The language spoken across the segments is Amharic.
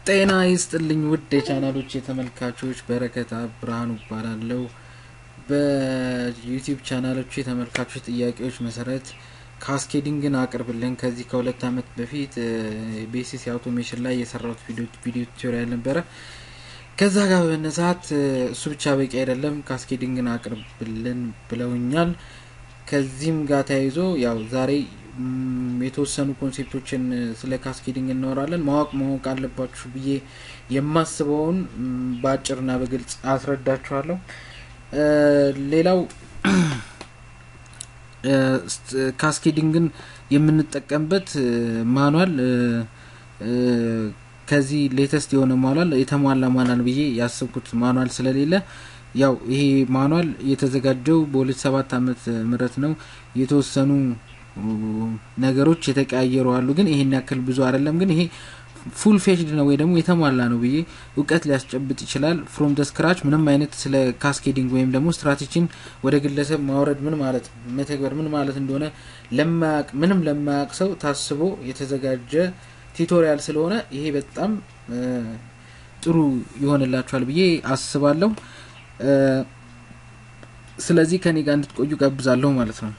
ጤና ይስጥልኝ ውድ የቻናሎች የተመልካቾች በረከት ብርሃኑ እባላለሁ። በዩቲዩብ ቻናሎች የተመልካቾች ጥያቄዎች መሰረት ካስኬዲንግን አቅርብልን ከዚህ ከሁለት አመት በፊት ቤሲስ አውቶሜሽን ላይ የሰራሁት ቪዲዮ ቱቶሪያል ነበረ። ከዛ ጋር በመነሳት እሱ ብቻ በቂ አይደለም፣ ካስኬዲንግን አቅርብልን ብለውኛል። ከዚህም ጋር ተያይዞ ያው ዛሬ የተወሰኑ ኮንሴፕቶችን ስለ ካስኬዲንግ እናወራለን። ማወቅ ማወቅ አለባችሁ ብዬ የማስበውን በአጭርና በግልጽ አስረዳችኋለሁ። ሌላው ካስኬዲንግን የምንጠቀምበት ማኗል ከዚህ ሌተስት የሆነ ማኗል የተሟላ ማኗል ብዬ ያስብኩት ማኗል ስለሌለ ያው ይሄ ማኗል የተዘጋጀው በሁለት ሰባት አመት ምህረት ነው። የተወሰኑ ነገሮች የተቀያየሩ አሉ፣ ግን ይሄን ያክል ብዙ አይደለም። ግን ይሄ ፉል ፌሽድ ነው ወይ ደግሞ የተሟላ ነው ብዬ እውቀት ሊያስጨብጥ ይችላል። ፍሮም ደ ስክራች ምንም አይነት ስለ ካስኬዲንግ ወይም ደግሞ ስትራቴጂን ወደ ግለሰብ ማውረድ ምን ማለት መተግበር ምን ማለት እንደሆነ ለማያቅ ምንም ለማያቅ ሰው ታስቦ የተዘጋጀ ቱቶሪያል ስለሆነ ይሄ በጣም ጥሩ ይሆንላችኋል ብዬ አስባለሁ። ስለዚህ ከኔ ጋር እንድትቆዩ ጋብዛለሁ ማለት ነው።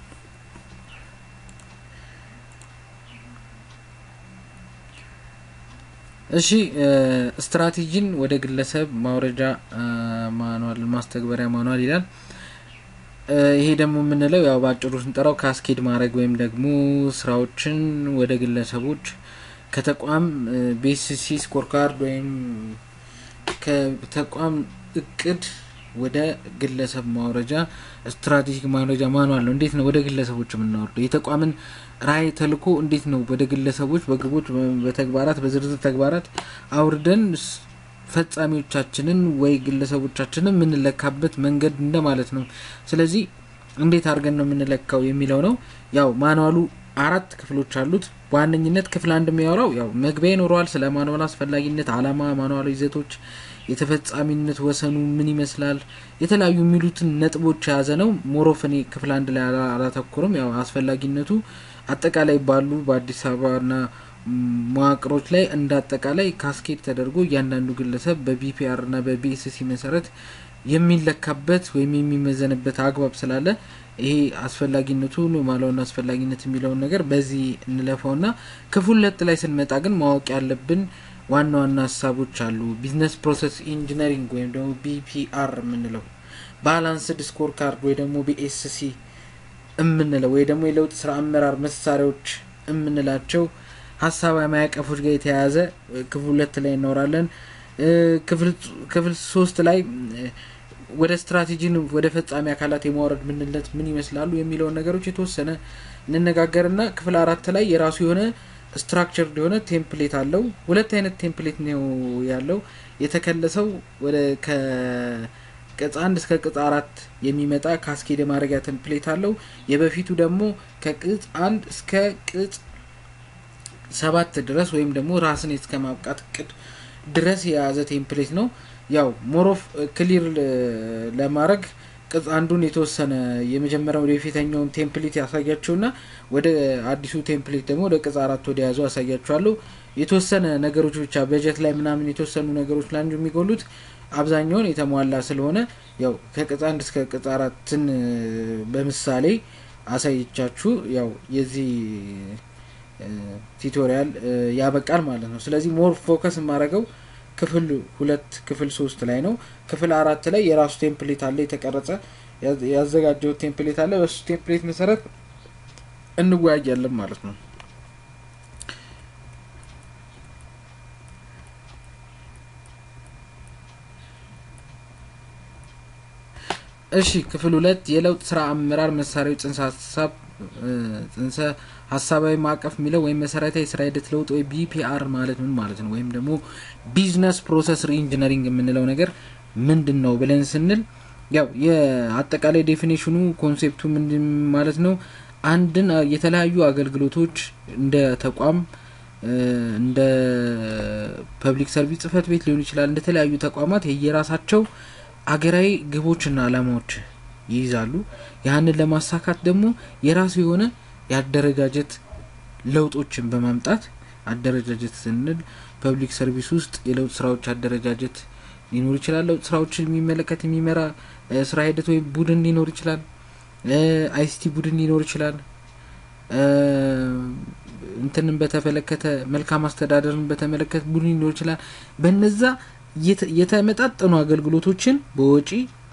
እሺ ስትራቴጂን ወደ ግለሰብ ማውረጃ ማኗል ማስተግበሪያ ማኗል ይላል። ይሄ ደግሞ የምንለው ያው በአጭሩ ስንጠራው ካስኬድ ማድረግ ወይም ደግሞ ስራዎችን ወደ ግለሰቦች ከተቋም ቤሲሲ ስኮርካርድ ወይም ከተቋም እቅድ ወደ ግለሰብ ማውረጃ ስትራቴጂክ ማውረጃ ማኗል ነው። እንዴት ነው ወደ ግለሰቦች የምናወርደው? የተቋምን ራዕይ ተልዕኮ እንዴት ነው ወደ ግለሰቦች በግቦች፣ በተግባራት፣ በዝርዝር ተግባራት አውርደን ፈጻሚዎቻችንን ወይ ግለሰቦቻችንን የምንለካበት መንገድ እንደማለት ነው። ስለዚህ እንዴት አድርገን ነው የምንለካው የሚለው ነው። ያው ማኗሉ አራት ክፍሎች አሉት። በዋነኝነት ክፍል አንድ የሚያወራው ያው መግቢያ ይኖረዋል። ስለ ማኗል አስፈላጊነት፣ አላማ፣ ማኗሉ ይዘቶች የተፈጻሚነት ወሰኑ ምን ይመስላል፣ የተለያዩ የሚሉትን ነጥቦች የያዘ ነው። ሞሮፍኔ ክፍል አንድ ላይ አላተኩርም። ያው አስፈላጊነቱ አጠቃላይ ባሉ በአዲስ አበባና መዋቅሮች ላይ እንደ አጠቃላይ ካስኬድ ተደርጎ እያንዳንዱ ግለሰብ በቢፒአር እና በቢኤስሲ መሰረት የሚለካበት ወይም የሚመዘንበት አግባብ ስላለ ይሄ አስፈላጊነቱ ማለውን አስፈላጊነት የሚለውን ነገር በዚህ እንለፈውና ክፍል ሁለት ላይ ስንመጣ ግን ማወቅ ያለብን ዋና ዋና ሀሳቦች አሉ። ቢዝነስ ፕሮሰስ ኢንጂነሪንግ ወይም ደግሞ ቢፒአር የምንለው ባላንስድ ስኮር ካርድ ወይ ደግሞ ቢኤስሲ የምንለው ወይ ደግሞ የለውጥ ስራ አመራር መሳሪያዎች የምንላቸው ሀሳባዊ ማዕቀፎች ጋር የተያያዘ ክፍል ሁለት ላይ እናወራለን። ክፍል ሶስት ላይ ወደ ስትራቴጂን ወደ ፈጻሚ አካላት የማውረድ ምንነት ምን ይመስላሉ የሚለውን ነገሮች የተወሰነ እንነጋገርና ክፍል አራት ላይ የራሱ የሆነ ስትራክቸር የሆነ ቴምፕሌት አለው። ሁለት አይነት ቴምፕሌት ነው ያለው። የተከለሰው ወደ ከቅጽ አንድ እስከ ቅጽ አራት የሚመጣ ካስኬድ ማድረጊያ ቴምፕሌት አለው። የበፊቱ ደግሞ ከቅጽ አንድ እስከ ቅጽ ሰባት ድረስ ወይም ደግሞ ራስን እስከ ማብቃት እቅድ ድረስ የያዘ ቴምፕሌት ነው። ያው ሞሮፍ ክሊር ለማድረግ ቅጽ አንዱን የተወሰነ የመጀመሪያው ወደ የፊተኛውን ቴምፕሌት ያሳያቸውና ወደ አዲሱ ቴምፕሌት ደግሞ ወደ ቅጽ አራት ወደ ያዙ ያሳያቸዋለሁ። የተወሰነ ነገሮች ብቻ በጀት ላይ ምናምን የተወሰኑ ነገሮች ላይ የሚጎሉት አብዛኛውን የተሟላ ስለሆነ ያው ከቅጽ አንድ እስከ ቅጽ አራትን በምሳሌ አሳይቻችሁ ያው የዚህ ቱቶሪያል ያበቃል ማለት ነው። ስለዚህ ሞር ፎከስ የማደርገው ክፍል ሁለት ክፍል ሶስት ላይ ነው። ክፍል አራት ላይ የራሱ ቴምፕሌት አለ፣ የተቀረጸ ያዘጋጀው ቴምፕሌት አለ። በሱ ቴምፕሌት መሰረት እንወያያለን ማለት ነው። እሺ ክፍል ሁለት የለውጥ ስራ አመራር መሳሪያዎች ጽንሰ ሀሳብ ጽንሰ ሀሳባዊ ማዕቀፍ የሚለው ወይም መሰረታዊ የስራ ሂደት ለውጥ ወይ ቢፒአር ማለት ምን ማለት ነው? ወይም ደግሞ ቢዝነስ ፕሮሰስ ሪኢንጂነሪንግ የምንለው ነገር ምንድን ነው ብለን ስንል ያው የአጠቃላይ ዴፊኔሽኑ ኮንሴፕቱ ምንድን ማለት ነው? አንድን የተለያዩ አገልግሎቶች እንደ ተቋም እንደ ፐብሊክ ሰርቪስ ጽህፈት ቤት ሊሆን ይችላል። እንደ ተለያዩ ተቋማት የየራሳቸው አገራዊ ግቦችና አላማዎች ይይዛሉ። ያንን ለማሳካት ደግሞ የራሱ የሆነ የአደረጃጀት ለውጦችን በማምጣት አደረጃጀት ስንል ፐብሊክ ሰርቪስ ውስጥ የለውጥ ስራዎች አደረጃጀት ሊኖር ይችላል። ለውጥ ስራዎችን የሚመለከት የሚመራ ስራ ሂደት ወይም ቡድን ሊኖር ይችላል። አይሲቲ ቡድን ሊኖር ይችላል። እንትንን በተመለከተ መልካም አስተዳደርን በተመለከተ ቡድን ሊኖር ይችላል። በነዛ የተመጣጠኑ አገልግሎቶችን በወጪ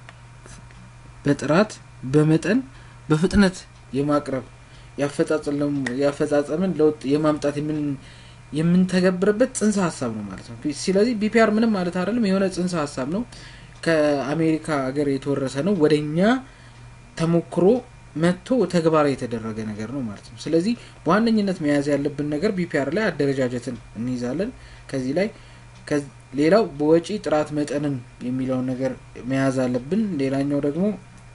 በጥራት በመጠን በፍጥነት የማቅረብ ያፈጻጸምን ለውጥ የማምጣት የምንተገብርበት ጽንሰ ሀሳብ ነው ማለት ነው። ስለዚህ ቢፒአር ምንም ማለት አይደለም፣ የሆነ ጽንሰ ሀሳብ ነው። ከአሜሪካ ሀገር የተወረሰ ነው። ወደ እኛ ተሞክሮ መጥቶ ተግባራዊ የተደረገ ነገር ነው ማለት ነው። ስለዚህ በዋነኝነት መያዝ ያለብን ነገር ቢፒአር ላይ አደረጃጀትን እንይዛለን። ከዚህ ላይ ሌላው በወጪ ጥራት መጠንን የሚለውን ነገር መያዝ አለብን። ሌላኛው ደግሞ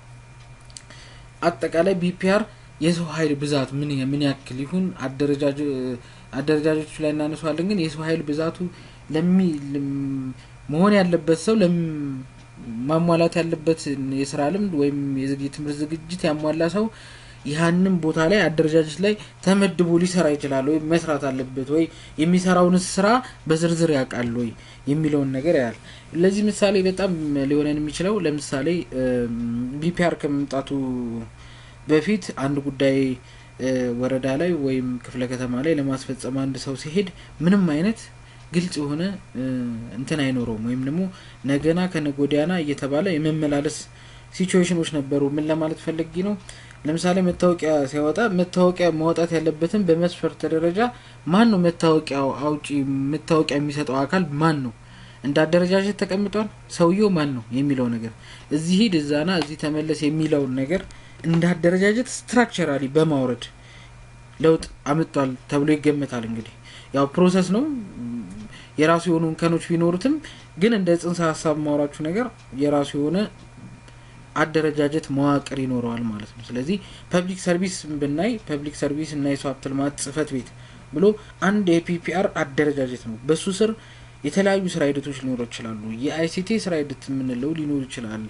አጠቃላይ ቢፒአር የሰው ኃይል ብዛት ምን ምን ያክል ይሁን አደረጃጀቶች ላይ እናነሷለን። ግን የሰው ኃይል ብዛቱ ለሚ መሆን ያለበት ሰው ማሟላት ያለበት የስራ ልምድ ወይም የትምህርት ዝግጅት ያሟላ ሰው ያህንን ቦታ ላይ አደረጃጀት ላይ ተመድቦ ሊሰራ ይችላል ወይ መስራት አለበት ወይ የሚሰራውን ስራ በዝርዝር ያውቃል ወይ የሚለውን ነገር ያህል ለዚህ ምሳሌ በጣም ሊሆነን የሚችለው ለምሳሌ ቢፒአር ከመምጣቱ በፊት አንድ ጉዳይ ወረዳ ላይ ወይም ክፍለ ከተማ ላይ ለማስፈጸም አንድ ሰው ሲሄድ ምንም አይነት ግልጽ የሆነ እንትን አይኖረውም ወይም ደግሞ ነገና ከነጎዲያና እየተባለ የመመላለስ ሲቹዌሽኖች ነበሩ። ምን ለማለት ፈለጊ ነው? ለምሳሌ መታወቂያ ሲያወጣ መታወቂያ ማውጣት ያለበትን በመስፈርት ደረጃ ማን ነው መታወቂያው አውጪ መታወቂያ የሚሰጠው አካል ማን ነው? እንደ አደረጃጀት ተቀምጧል። ሰውየው ማን ነው የሚለው ነገር እዚህ ሂድ እዛና እዚህ ተመለስ የሚለውን ነገር እንደ አደረጃጀት ስትራክቸራሊ በማውረድ ለውጥ አምጧል ተብሎ ይገመታል። እንግዲህ ያው ፕሮሰስ ነው የራሱ የሆኑ እንከኖች ቢኖሩትም ግን እንደ ጽንሰ ሀሳብ ማውራችሁ ነገር የራሱ የሆነ አደረጃጀት መዋቅር ይኖረዋል ማለት ነው። ስለዚህ ፐብሊክ ሰርቪስ ብናይ ፐብሊክ ሰርቪስ እና የሰው ሀብት ልማት ጽህፈት ቤት ብሎ አንድ የፒፒአር አደረጃጀት ነው። በሱ ስር የተለያዩ ስራ ሂደቶች ሊኖሩ ይችላሉ። የአይሲቲ ስራ ሂደት የምንለው ሊኖር ይችላል።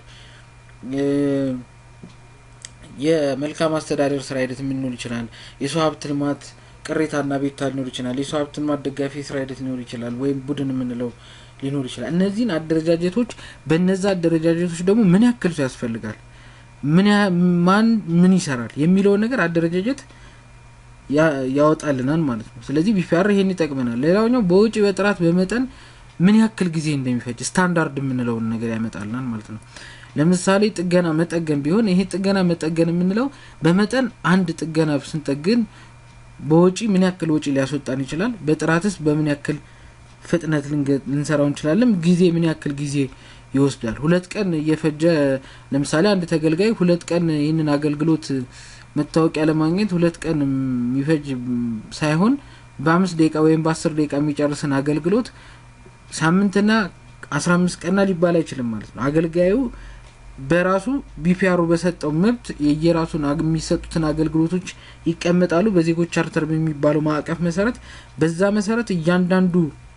የመልካም አስተዳደር ስራ ሂደት የምንኖር ይችላል። የሰው ሀብት ልማት ቅሬታና ቤታ ሊኖር ይችላል። የሰው ሀብት ልማት ደጋፊ ስራ ሂደት ሊኖር ይችላል። ወይም ቡድን የምንለው ሊኖር ይችላል። እነዚህን አደረጃጀቶች በነዛ አደረጃጀቶች ደግሞ ምን ያክል ሰው ያስፈልጋል፣ ምን ማን ምን ይሰራል የሚለውን ነገር አደረጃጀት ያወጣልናል ማለት ነው። ስለዚህ ቢፒአር ይሄን ይጠቅመናል። ሌላኛው በውጭ በጥራት በመጠን ምን ያክል ጊዜ እንደሚፈጅ ስታንዳርድ የምንለውን ነገር ያመጣልናል ማለት ነው። ለምሳሌ ጥገና መጠገን ቢሆን ይሄ ጥገና መጠገን የምንለው በመጠን አንድ ጥገና ስንጠግን በወጪ ምን ያክል ወጪ ሊያስወጣን ይችላል፣ በጥራትስ በምን ያክል ፍጥነት ልንሰራው እንችላለን፣ ጊዜ ምን ያክል ጊዜ ይወስዳል። ሁለት ቀን እየፈጀ ለምሳሌ አንድ ተገልጋይ ሁለት ቀን ይህንን አገልግሎት መታወቂያ ለማግኘት ሁለት ቀን የሚፈጅ ሳይሆን በአምስት ደቂቃ ወይም በአስር ደቂቃ የሚጨርስን አገልግሎት ሳምንትና አስራ አምስት ቀና ሊባል አይችልም ማለት ነው። አገልጋዩ በራሱ ቢፒአሩ በሰጠው መብት የየራሱን የሚሰጡትን አገልግሎቶች ይቀመጣሉ። በዜጎች ቻርተር በሚባለው ማዕቀፍ መሰረት በዛ መሰረት እያንዳንዱ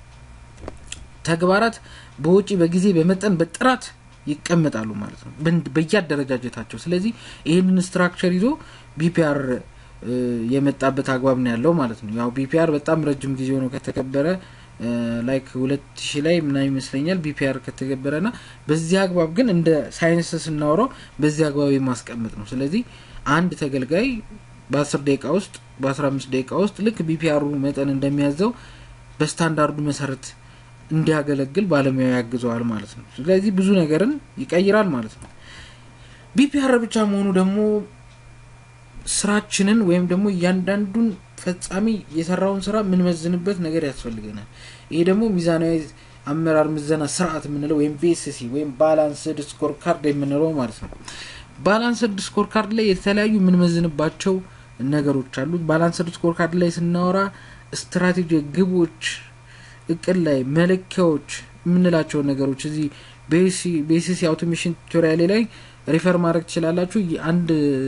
ተግባራት በውጪ በጊዜ በመጠን በጥራት ይቀመጣሉ ማለት ነው በየአደረጃጀታቸው። ስለዚህ ይህንን ስትራክቸር ይዞ ቢፒአር የመጣበት አግባብ ነው ያለው ማለት ነው። ያው ቢፒአር በጣም ረጅም ጊዜ ሆነው ከተከበረ ላይክ ሁለት ሺ ላይ ምናምን ይመስለኛል ቢፒአር ከተገበረ ና በዚህ አግባብ ግን እንደ ሳይንስ ስናወራው በዚህ አግባብ የማስቀመጥ ነው። ስለዚህ አንድ ተገልጋይ በአስር ደቂቃ ውስጥ በአስራ አምስት ደቂቃ ውስጥ ልክ ቢፒአሩ መጠን እንደሚያዘው በስታንዳርዱ መሰረት እንዲያገለግል ባለሙያ ያግዘዋል ማለት ነው። ስለዚህ ብዙ ነገርን ይቀይራል ማለት ነው። ቢፒአር ብቻ መሆኑ ደግሞ ስራችንን ወይም ደግሞ እያንዳንዱን ፈጻሚ የሰራውን ስራ የምንመዝንበት ነገር ያስፈልገናል። ይሄ ደግሞ ሚዛናዊ አመራር ምዘና ስርዓት የምንለው ወይም ቤስሲ ወይም ባላንስድ ስኮር ካርድ የምንለው ማለት ነው። ባላንስድ ስኮር ካርድ ላይ የተለያዩ የምንመዝንባቸው ነገሮች አሉ። ባላንስድ ስኮር ካርድ ላይ ስናወራ ስትራቴጂ፣ ግቦች፣ እቅድ ላይ መለኪያዎች የምንላቸው ነገሮች እዚህ ቤሲሲ አውቶሜሽን ቱቶሪያሌ ላይ ሪፈር ማድረግ ትችላላችሁ። አንድ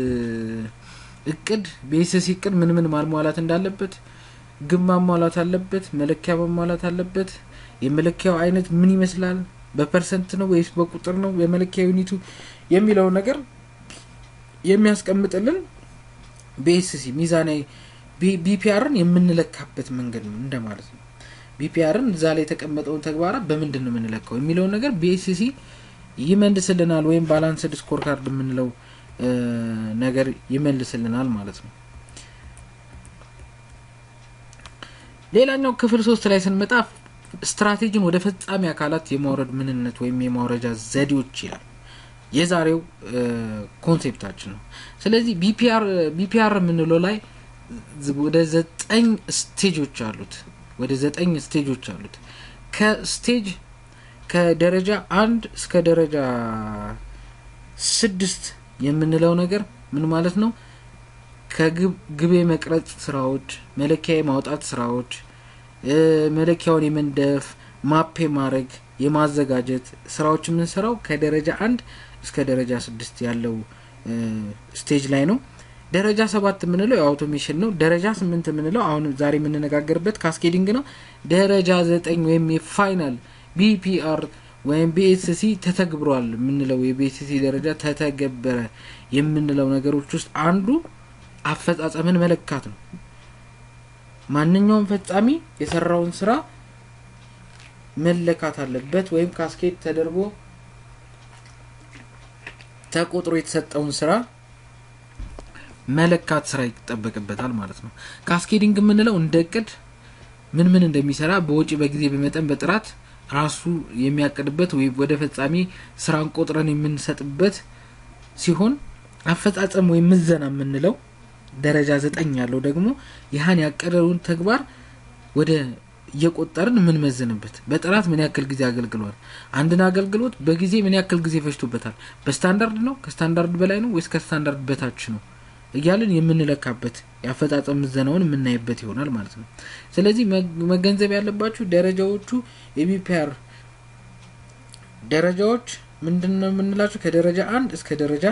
እቅድ ቤሲሲ እቅድ ምን ምን ማሟላት እንዳለበት፣ ግብ ማሟላት አለበት፣ መለኪያ ማሟላት አለበት። የመለኪያው አይነት ምን ይመስላል፣ በፐርሰንት ነው ወይስ በቁጥር ነው የመለኪያ ዩኒቱ የሚለው ነገር የሚያስቀምጥልን ቤሲሲ ሚዛናዊ ቢፒአርን የምንለካበት መንገድ ነው እንደማለት ነው። ቢፒአርን እዛ ላይ የተቀመጠውን ተግባራት በምንድን ነው የምንለካው የሚለውን ነገር ቢኤስሲ ይመልስልናል ወይም ባላንስድ ስኮር ካርድ የምንለው ነገር ይመልስልናል ማለት ነው ሌላኛው ክፍል ሶስት ላይ ስንመጣ ስትራቴጂን ወደ ፈጻሚ አካላት የማውረድ ምንነት ወይም የማውረጃ ዘዴዎች ይላል የዛሬው ኮንሴፕታችን ነው ስለዚህ ቢፒአር የምንለው ላይ ወደ ዘጠኝ ስቴጆች አሉት ወደ ዘጠኝ ስቴጆች አሉት ከስቴጅ ከደረጃ አንድ እስከ ደረጃ ስድስት የምንለው ነገር ምን ማለት ነው ከግብ የመቅረጽ ስራዎች መለኪያ የማውጣት ስራዎች መለኪያውን የመንደፍ ማፕ ማድረግ የማዘጋጀት ስራዎች የምንሰራው ከደረጃ አንድ እስከ ደረጃ ስድስት ያለው ስቴጅ ላይ ነው ደረጃ ሰባት የምንለው የአውቶሜሽን ነው ደረጃ ስምንት የምንለው አሁን ዛሬ የምንነጋገርበት ካስኬዲንግ ነው ደረጃ ዘጠኝ ወይም የፋይናል ቢፒአር ወይም ቢኤስሲ ተተግብሯል የምንለው የቢኤስሲ ደረጃ ተተገበረ የምንለው ነገሮች ውስጥ አንዱ አፈጻጸምን መለካት ነው ማንኛውም ፈጻሚ የሰራውን ስራ መለካት አለበት ወይም ካስኬድ ተደርጎ ተቆጥሮ የተሰጠውን ስራ መለካት ስራ ይጠበቅበታል ማለት ነው ካስኬዲንግ የምንለው እንደ እቅድ ምን ምን እንደሚሰራ በወጪ በጊዜ በመጠን በጥራት ራሱ የሚያቅድበት ወይ ወደ ፈጻሚ ስራን ቆጥረን የምንሰጥበት ሲሆን አፈጻጸም ወይም ምዘና የምንለው ደረጃ ዘጠኝ ያለው ደግሞ ያህን ያቀደውን ተግባር ወደ እየቆጠርን የምንመዝንበት በጥራት ምን ያክል ጊዜ አገልግሏል አንድን አገልግሎት በጊዜ ምን ያክል ጊዜ ፈጅቶበታል በስታንዳርድ ነው ከስታንዳርድ በላይ ነው ወይስ ከስታንዳርድ በታች ነው እያልን የምንለካበት የአፈጻጸም ምዘናውን የምናይበት ይሆናል ማለት ነው ስለዚህ መገንዘብ ያለባችሁ ደረጃዎቹ የቢፒአር ደረጃዎች ምንድን ነው የምንላቸው ከደረጃ አንድ እስከ ደረጃ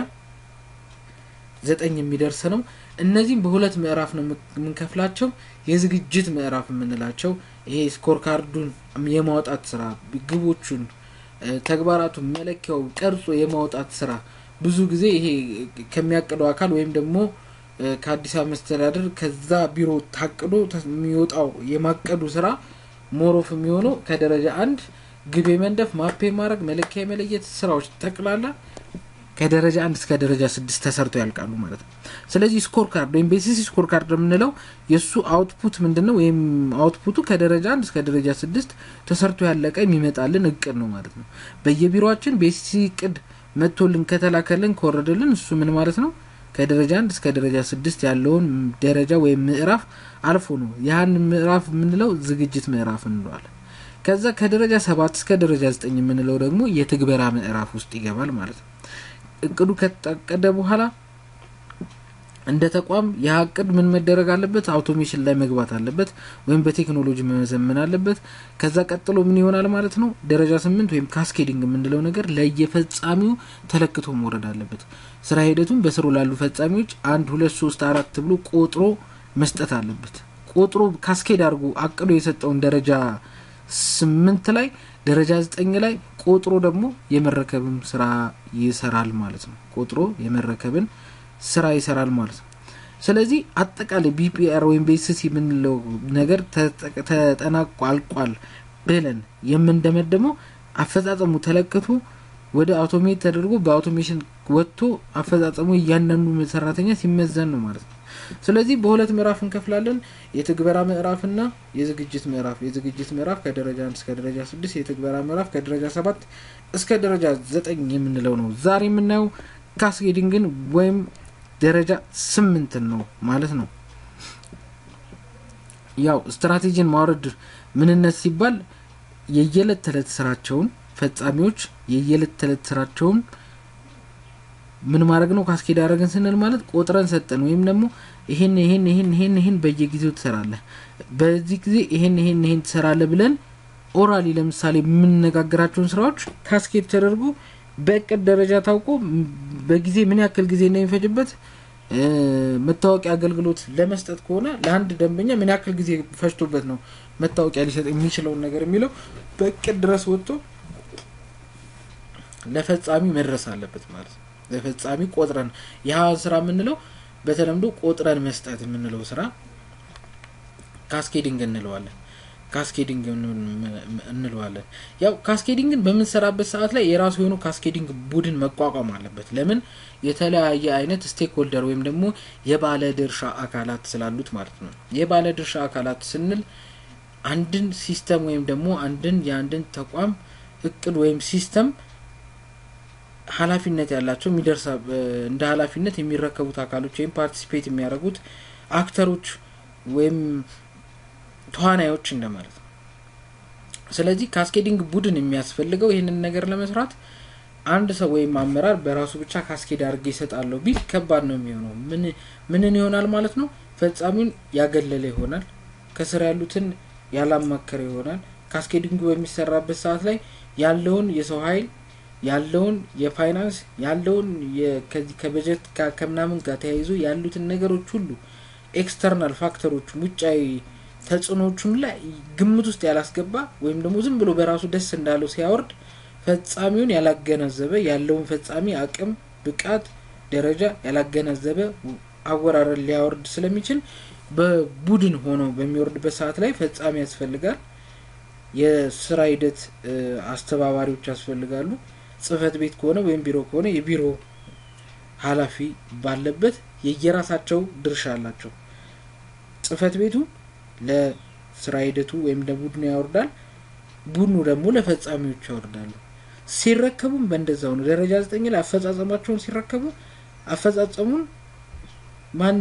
ዘጠኝ የሚደርስ ነው እነዚህም በሁለት ምዕራፍ ነው የምንከፍላቸው የዝግጅት ምዕራፍ የምንላቸው ይሄ ስኮር ካርዱን የማውጣት ስራ ግቦቹን ተግባራቱን መለኪያው ቀርጾ የማውጣት ስራ ብዙ ጊዜ ይሄ ከሚያቅደው አካል ወይም ደግሞ ከአዲስ አበባ መስተዳደር ከዛ ቢሮ ታቅዶ የሚወጣው የማቀዱ ስራ ሞሮፍ የሚሆነው ከደረጃ አንድ ግብ የመንደፍ ማፔ ማድረግ መለኪያ የመለየት ስራዎች ጠቅላላ ከደረጃ አንድ እስከ ደረጃ ስድስት ተሰርቶ ያልቃሉ ማለት ነው ስለዚህ ስኮር ካርድ ወይም ቤሲሲ ስኮር ካርድ የምንለው የእሱ አውትፑት ምንድን ነው ወይም አውትፑቱ ከደረጃ አንድ እስከ ደረጃ ስድስት ተሰርቶ ያለቀ የሚመጣልን እቅድ ነው ማለት ነው በየቢሮችን ቤሲሲ እቅድ መጥቶልን ከተላከልን ከወረደልን እሱ ምን ማለት ነው ከደረጃ አንድ እስከ ደረጃ ስድስት ያለውን ደረጃ ወይም ምዕራፍ አልፎ ነው ያህን ምዕራፍ የምንለው ዝግጅት ምዕራፍ እንለዋለን ከዛ ከደረጃ ሰባት እስከ ደረጃ ዘጠኝ የምንለው ደግሞ የትግበራ ምዕራፍ ውስጥ ይገባል ማለት ነው እቅዱ ከታቀደ በኋላ እንደ ተቋም ያ እቅድ ምን መደረግ አለበት አውቶሜሽን ላይ መግባት አለበት ወይም በቴክኖሎጂ መዘመን አለበት ከዛ ቀጥሎ ምን ይሆናል ማለት ነው ደረጃ ስምንት ወይም ካስኬዲንግ የምንለው ነገር ለየፈጻሚው ተለክቶ መውረድ አለበት ስራ ሂደቱን በስሩ ላሉ ፈጻሚዎች አንድ ሁለት ሶስት አራት ብሎ ቆጥሮ መስጠት አለበት ቆጥሮ ካስኬድ አድርጎ አቅዶ የሰጠውን ደረጃ ስምንት ላይ ደረጃ ዘጠኝ ላይ ቆጥሮ ደግሞ የመረከብን ስራ ይሰራል ማለት ነው ቆጥሮ የመረከብን ስራ ይሰራል ማለት ነው ስለዚህ አጠቃላይ ቢፒአር ወይም ቤስሲ የምንለው ነገር ተጠናቆ አልቋል ብለን የምንደመደመው አፈጻጸሙ ተለክቶ ወደ አውቶሜት ተደርጎ በአውቶሜሽን ወጥቶ አፈጻጸሙ እያንዳንዱ ሰራተኛ ሲመዘን ነው ማለት ነው ስለዚህ በሁለት ምዕራፍ እንከፍላለን የትግበራ ምዕራፍና የዝግጅት ምዕራፍ የዝግጅት ምዕራፍ ከደረጃ አንድ እስከ ደረጃ ስድስት የትግበራ ምዕራፍ ከደረጃ ሰባት እስከ ደረጃ ዘጠኝ የምንለው ነው ዛሬ የምናየው ካስጌዲንግን ወይም ደረጃ ስምንትን ነው ማለት ነው ያው ስትራቴጂን ማውረድ ምንነት ሲባል የየለት ተዕለት ስራቸውን ፈጻሚዎች የየለት ተዕለት ስራቸውን ምን ማድረግ ነው ካስኬድ አደረግን ስንል ማለት ቆጥረን ሰጠን ወይም ደግሞ ይሄን ይሄን ይሄን ይሄን ይሄን በየጊዜው ትሰራለህ በዚህ ጊዜ ይሄን ይሄን ይሄን ትሰራለህ ብለን ኦራሊ ለምሳሌ የምንነጋገራቸውን ስራዎች ካስኬድ ተደርጎ በእቅድ ደረጃ ታውቆ በጊዜ ምን ያክል ጊዜ እንደሚፈጅበት መታወቂያ አገልግሎት ለመስጠት ከሆነ ለአንድ ደንበኛ ምን ያክል ጊዜ ፈጅቶበት ነው መታወቂያ ሊሰጥ የሚችለውን ነገር የሚለው በእቅድ ድረስ ወጥቶ ለፈጻሚ መድረስ አለበት ማለት ነው ለፈጻሚ ቆጥረን ያ ስራ የምንለው በተለምዶ ቆጥረን መስጠት የምንለው ስራ ካስኬዲንግ እንለዋለን ካስኬዲንግ እንለዋለን። ያው ካስኬዲንግን በምንሰራበት ሰዓት ላይ የራሱ የሆኑ ካስኬዲንግ ቡድን መቋቋም አለበት። ለምን የተለያየ አይነት ስቴክ ሆልደር ወይም ደግሞ የባለ ድርሻ አካላት ስላሉት ማለት ነው። የባለ ድርሻ አካላት ስንል አንድን ሲስተም ወይም ደግሞ አንድን የአንድን ተቋም እቅድ ወይም ሲስተም ኃላፊነት ያላቸው የሚደርሳ እንደ ኃላፊነት የሚረከቡት አካሎች ወይም ፓርቲሲፔት የሚያደርጉት አክተሮች ወይም ተዋናዮች እንደማለት ነው። ስለዚህ ካስኬዲንግ ቡድን የሚያስፈልገው ይህንን ነገር ለመስራት አንድ ሰው ወይም አመራር በራሱ ብቻ ካስኬድ አድርጌ ይሰጣለሁ ቢል ከባድ ነው የሚሆነው። ምን ምንን ይሆናል ማለት ነው? ፈጻሚውን ያገለለ ይሆናል። ከስር ያሉትን ያላማከረ ይሆናል። ካስኬዲንጉ በሚሰራበት ሰዓት ላይ ያለውን የሰው ኃይል ያለውን የፋይናንስ ያለውን ከዚህ ከበጀት ጋር ከምናምን ጋር ተያይዞ ያሉትን ነገሮች ሁሉ ኤክስተርናል ፋክተሮች ውጫዊ ተጽዕኖቹን ላይ ግምት ውስጥ ያላስገባ ወይም ደግሞ ዝም ብሎ በራሱ ደስ እንዳለው ሲያወርድ ፈጻሚውን ያላገናዘበ ያለውን ፈጻሚ አቅም፣ ብቃት፣ ደረጃ ያላገናዘበ አወራረድ ሊያወርድ ስለሚችል በቡድን ሆኖ በሚወርድበት ሰዓት ላይ ፈጻሚ ያስፈልጋል። የስራ ሂደት አስተባባሪዎች ያስፈልጋሉ። ጽህፈት ቤት ከሆነ ወይም ቢሮ ከሆነ የቢሮ ኃላፊ ባለበት የየራሳቸው ድርሻ አላቸው። ጽህፈት ቤቱ ለስራ ሂደቱ ወይም ለቡድኑ ያወርዳል። ቡድኑ ደግሞ ለፈጻሚዎች ያወርዳሉ። ሲረከቡም በእንደዛው ነው። ደረጃ ዘጠኝ ላይ አፈጻጸማቸውን ሲረከቡ አፈጻጸሙን ማን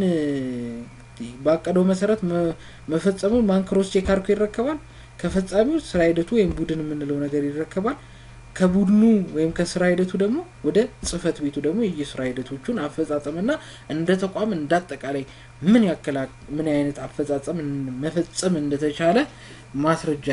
ባቀደው መሰረት መፈጸሙን ማን ክሮስ ቼክ አድርጎ ይረከባል? ከፈጻሚው ስራ ሂደቱ ወይም ቡድን የምንለው ነገር ይረከባል። ከቡድኑ ወይም ከስራ ሂደቱ ደግሞ ወደ ጽህፈት ቤቱ ደግሞ የየስራ ሂደቶቹን አፈጻጸምና እንደ ተቋም እንዳጠቃላይ ምን ያክል ምን አይነት አፈጻጸም መፈጸም እንደተቻለ ማስረጃ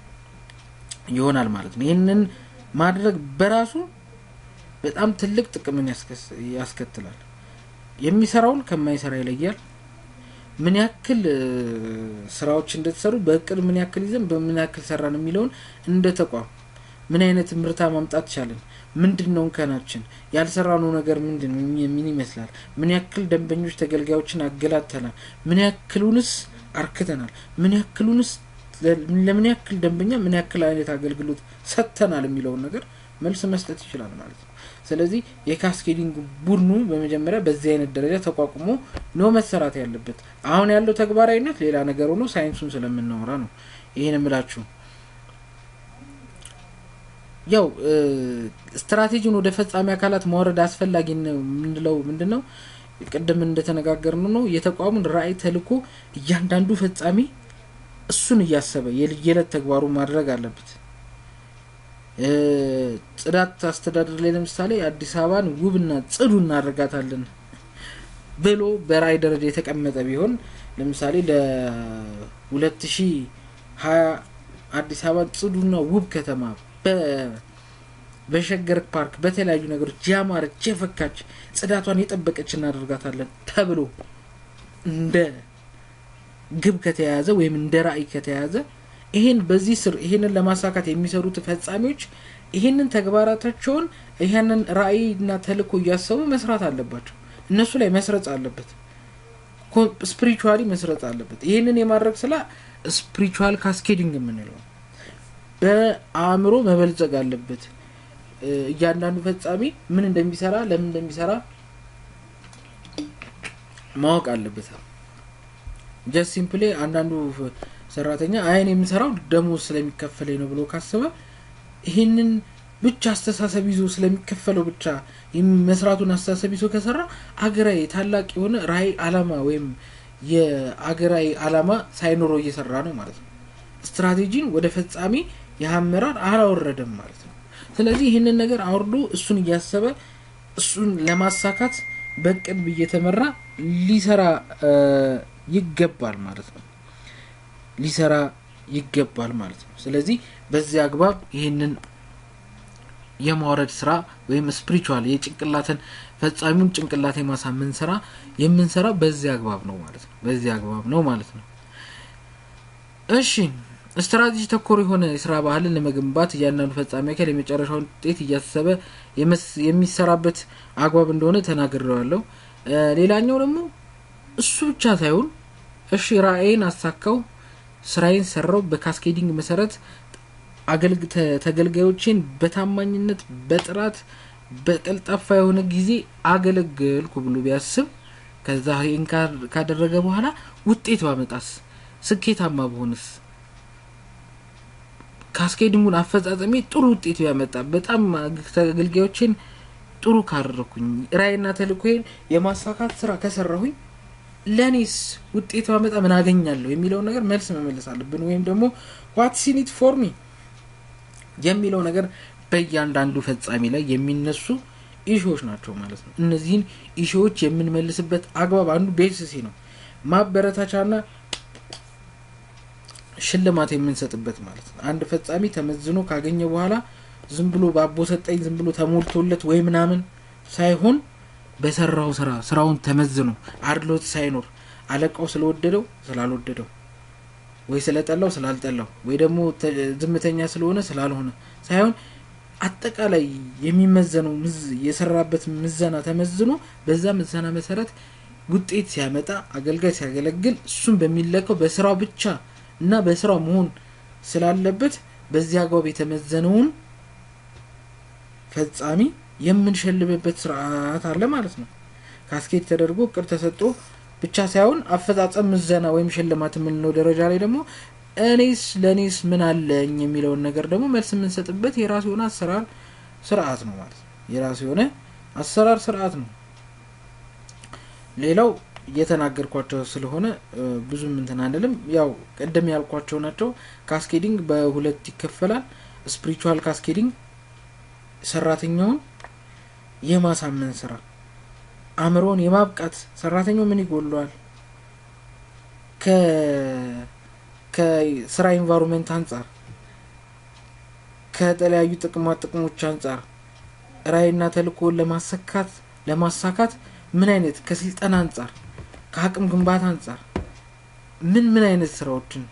ይሆናል ማለት ነው። ይህንን ማድረግ በራሱ በጣም ትልቅ ጥቅምን ያስከትላል። የሚሰራውን ከማይሰራ ይለያል። ምን ያክል ስራዎች እንደተሰሩ በእቅድ ምን ያክል ይዘን በምን ያክል ሰራን የሚለውን እንደ ተቋም ምን አይነት ምርታ ማምጣት ቻለን፣ ምንድን ነው እንከናችን፣ ያልሰራነው ነገር ምንድን ነው፣ ምን ይመስላል፣ ምን ያክል ደንበኞች ተገልጋዮችን አገላተናል፣ ምን ያክሉንስ አርክተናል፣ ምን ያክሉንስ ለምን ያክል ደንበኛ ምን ያክል አይነት አገልግሎት ሰጥተናል የሚለውን ነገር መልስ መስጠት ይችላል ማለት ነው። ስለዚህ የካስኬዲንግ ቡድኑ በመጀመሪያ በዚህ አይነት ደረጃ ተቋቁሞ ነው መሰራት ያለበት። አሁን ያለው ተግባራዊነት ሌላ ነገር ሆኖ ሳይንሱን ስለምናወራ ነው ይህን የምላችሁ። ያው ስትራቴጂውን ወደ ፈጻሚ አካላት ማውረድ አስፈላጊ የምንለው ምንድን ነው? ቅድም እንደተነጋገርነው ነው የተቋሙን ራዕይ ተልዕኮ እያንዳንዱ ፈጻሚ እሱን እያሰበ የየዕለት ተግባሩ ማድረግ አለበት። ጽዳት አስተዳደር ላይ ለምሳሌ አዲስ አበባን ውብና ጽዱ እናደርጋታለን ብሎ በራዕይ ደረጃ የተቀመጠ ቢሆን ለምሳሌ ለሁለት ሺ ሀያ አዲስ አበባ ጽዱና ውብ ከተማ በሸገር ፓርክ በተለያዩ ነገሮች ያማረች የፈካች ጽዳቷን የጠበቀች እናደርጋታለን ተብሎ እንደ ግብ ከተያያዘ ወይም እንደ ራዕይ ከተያያዘ ይሄን በዚህ ስር ይሄንን ለማሳካት የሚሰሩት ፈጻሚዎች ይሄንን ተግባራታቸውን ይሄንን ራዕይና ተልዕኮ እያሰቡ መስራት አለባቸው። እነሱ ላይ መስረጽ አለበት። ስፒሪቹዋሊ መስረጽ አለበት። ይህንን የማድረግ ስላ ስፒሪቹዋል ካስኬዲንግ የምንለው በአእምሮ መበልጸግ አለበት። እያንዳንዱ ፈጻሚ ምን እንደሚሰራ ለምን እንደሚሰራ ማወቅ አለበት። ጀስት ሲምፕሊ አንዳንዱ ሰራተኛ አይን የምሰራው ደሞዝ ስለሚከፈለኝ ነው ብሎ ካሰበ ይህንን ብቻ አስተሳሰብ ይዞ ስለሚከፈለው ብቻ መስራቱን አስተሳሰብ ይዞ ከሰራ አገራዊ ታላቅ የሆነ ራዕይ አላማ ወይም የአገራዊ አላማ ሳይኖረው እየሰራ ነው ማለት ነው። ስትራቴጂን ወደ ፈጻሚ የአመራር አላወረደም ማለት ነው። ስለዚህ ይህንን ነገር አውርዶ እሱን እያሰበ እሱን ለማሳካት በቅድ እየተመራ ሊሰራ ይገባል ማለት ነው። ሊሰራ ይገባል ማለት ነው። ስለዚህ በዚህ አግባብ ይህንን የማውረድ ስራ ወይም ስፒሪቹዋል የጭንቅላትን ፈጻሚውን ጭንቅላት የማሳመን ስራ የምንሰራ በዚህ አግባብ ነው ማለት ነው። በዚህ አግባብ ነው ማለት ነው። እሺ ስትራቴጂ ተኮር የሆነ የስራ ባህልን ለመገንባት እያንዳንዱ ፈጻሚ አካል የመጨረሻውን ውጤት እያሰበ የሚሰራበት አግባብ እንደሆነ ተናግሬዋለሁ። ሌላኛው ደግሞ እሱ ብቻ ሳይሆን እሺ ራዕይን አሳካው ስራዬን ሰራው በካስኬዲንግ መሰረት ተገልጋዮችን በታማኝነት በጥራት በቀልጣፋ የሆነ ጊዜ አገለገልኩ ብሎ ቢያስብ ከዛ ይህን ካደረገ በኋላ ውጤት ባመጣስ ስኬታማ በሆንስ ካስኬዲንጉን አፈጻጸሜ ጥሩ ውጤት ቢያመጣ በጣም ተገልጋዮችን ጥሩ ካደረኩኝ ራይና ተልእኮዬን የማሳካት ስራ ከሰራሁኝ ለእኔስ ውጤት ባመጣ ምን አገኛለሁ የሚለውን ነገር መልስ መመለስ አለብን ወይም ደግሞ ዋት ሲኒት ፎርሚ የሚለው ነገር በእያንዳንዱ ፈጻሚ ላይ የሚነሱ ኢሾዎች ናቸው ማለት ነው እነዚህን ኢሾዎች የምንመልስበት አግባብ አንዱ ቤስሲ ነው ማበረታቻና ሽልማት የምንሰጥበት ማለት ነው አንድ ፈጻሚ ተመዝኖ ካገኘ በኋላ ዝም ብሎ በአቦ ሰጠኝ ዝም ብሎ ተሞልቶለት ወይ ምናምን ሳይሆን በሰራው ስራ ስራውን ተመዝኖ አድሎት ሳይኖር አለቃው ስለወደደው ስላልወደደው ወይ ስለጠላው ስላልጠላው ወይ ደግሞ ዝምተኛ ስለሆነ ስላልሆነ ሳይሆን አጠቃላይ የሚመዘነው የሰራበት ምዘና ተመዝኖ በዛ ምዘና መሰረት ውጤት ሲያመጣ አገልጋይ ሲያገለግል እሱም በሚለካው በስራው ብቻ እና በስራው መሆን ስላለበት በዚህ አግባብ የተመዘነውን ፈጻሚ የምንሸልምበት ስርዓት አለ ማለት ነው ካስኬት ተደርጎ እቅድ ተሰጥቶ ብቻ ሳይሆን አፈጻጸም ምዘና ወይም ሽልማት የምንለው ደረጃ ላይ ደግሞ እኔስ ለእኔስ ምን አለኝ የሚለውን ነገር ደግሞ መልስ የምንሰጥበት የራሱ የሆነ አሰራር ስርዓት ነው ማለት ነው የራሱ የሆነ አሰራር ስርዓት ነው ሌላው እየተናገርኳቸው ስለሆነ ብዙም እንትን አንልም ያው ቅድም ያልኳቸው ናቸው ካስኬዲንግ በሁለት ይከፈላል ስፒሪቹዋል ካስኬዲንግ ሰራተኛውን የማሳመን ስራ አእምሮውን የማብቃት ሰራተኛው ምን ይጎለዋል ከስራ ኢንቫይሮንመንት አንጻር ከተለያዩ ጥቅማ ጥቅሞች አንጻር ራይና ተልእኮውን ለማሰካት ለማሳካት ምን አይነት ከስልጠና አንጻር ከአቅም ግንባታ አንጻር ምን ምን አይነት ስራዎችን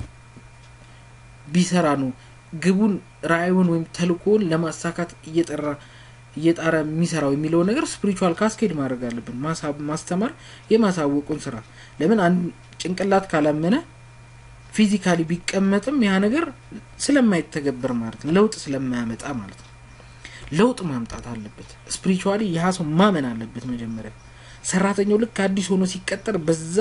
ቢሰራ ነው ግቡን ራእዩን ወይም ተልእኮውን ለማሳካት እየጠራ እየጣረ የሚሰራው የሚለው ነገር ስፒሪቹዋል ካስኬድ ማድረግ አለብን ማስተማር የማሳወቁን ስራ ለምን አንድ ጭንቅላት ካላመነ ፊዚካሊ ቢቀመጥም ያ ነገር ስለማይተገበር ማለት ነው ለውጥ ስለማያመጣ ማለት ነው ለውጥ ማምጣት አለበት ስፒሪቹዋሊ ያ ሰው ማመን አለበት መጀመሪያ ሰራተኛው ልክ አዲስ ሆኖ ሲቀጠር በዛ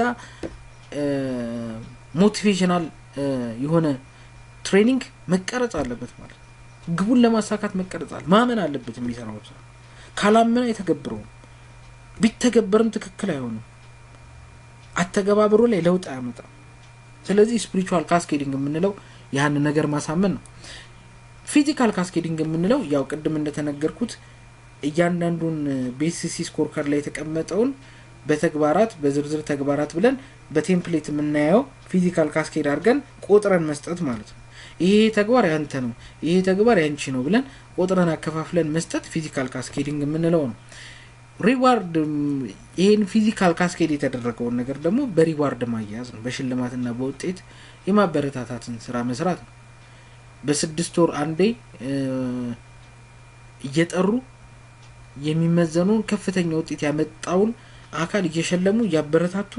ሞቲቬሽናል የሆነ ትሬኒንግ መቀረጽ አለበት ማለት ነው ግቡን ለማሳካት መቀረጻል ማመን አለበት የሚሰራው ስራ ካላመን አይተገብረውም ቢተገበርም ትክክል አይሆንም አተገባብሮ ላይ ለውጥ አያመጣም ስለዚህ ስፒሪቹዋል ካስኬዲንግ የምንለው ያንን ነገር ማሳመን ነው ፊዚካል ካስኬዲንግ የምንለው ያው ቅድም እንደተነገርኩት እያንዳንዱን ቤሲሲ ስኮርከር ላይ የተቀመጠውን በተግባራት በዝርዝር ተግባራት ብለን በቴምፕሌት የምናየው ፊዚካል ካስኬድ አድርገን ቆጥረን መስጠት ማለት ነው ይሄ ተግባር ያንተ ነው ይሄ ተግባር ያንቺ ነው ብለን ቆጥረን አከፋፍለን መስጠት ፊዚካል ካስኬዲንግ የምንለው ነው ሪዋርድ ይሄን ፊዚካል ካስኬድ የተደረገውን ነገር ደግሞ በሪዋርድ ማያያዝ ነው በሽልማትና በውጤት የማበረታታትን ስራ መስራት ነው በስድስት ወር አንዴ እየጠሩ የሚመዘኑን ከፍተኛ ውጤት ያመጣውን አካል እየሸለሙ እያበረታቱ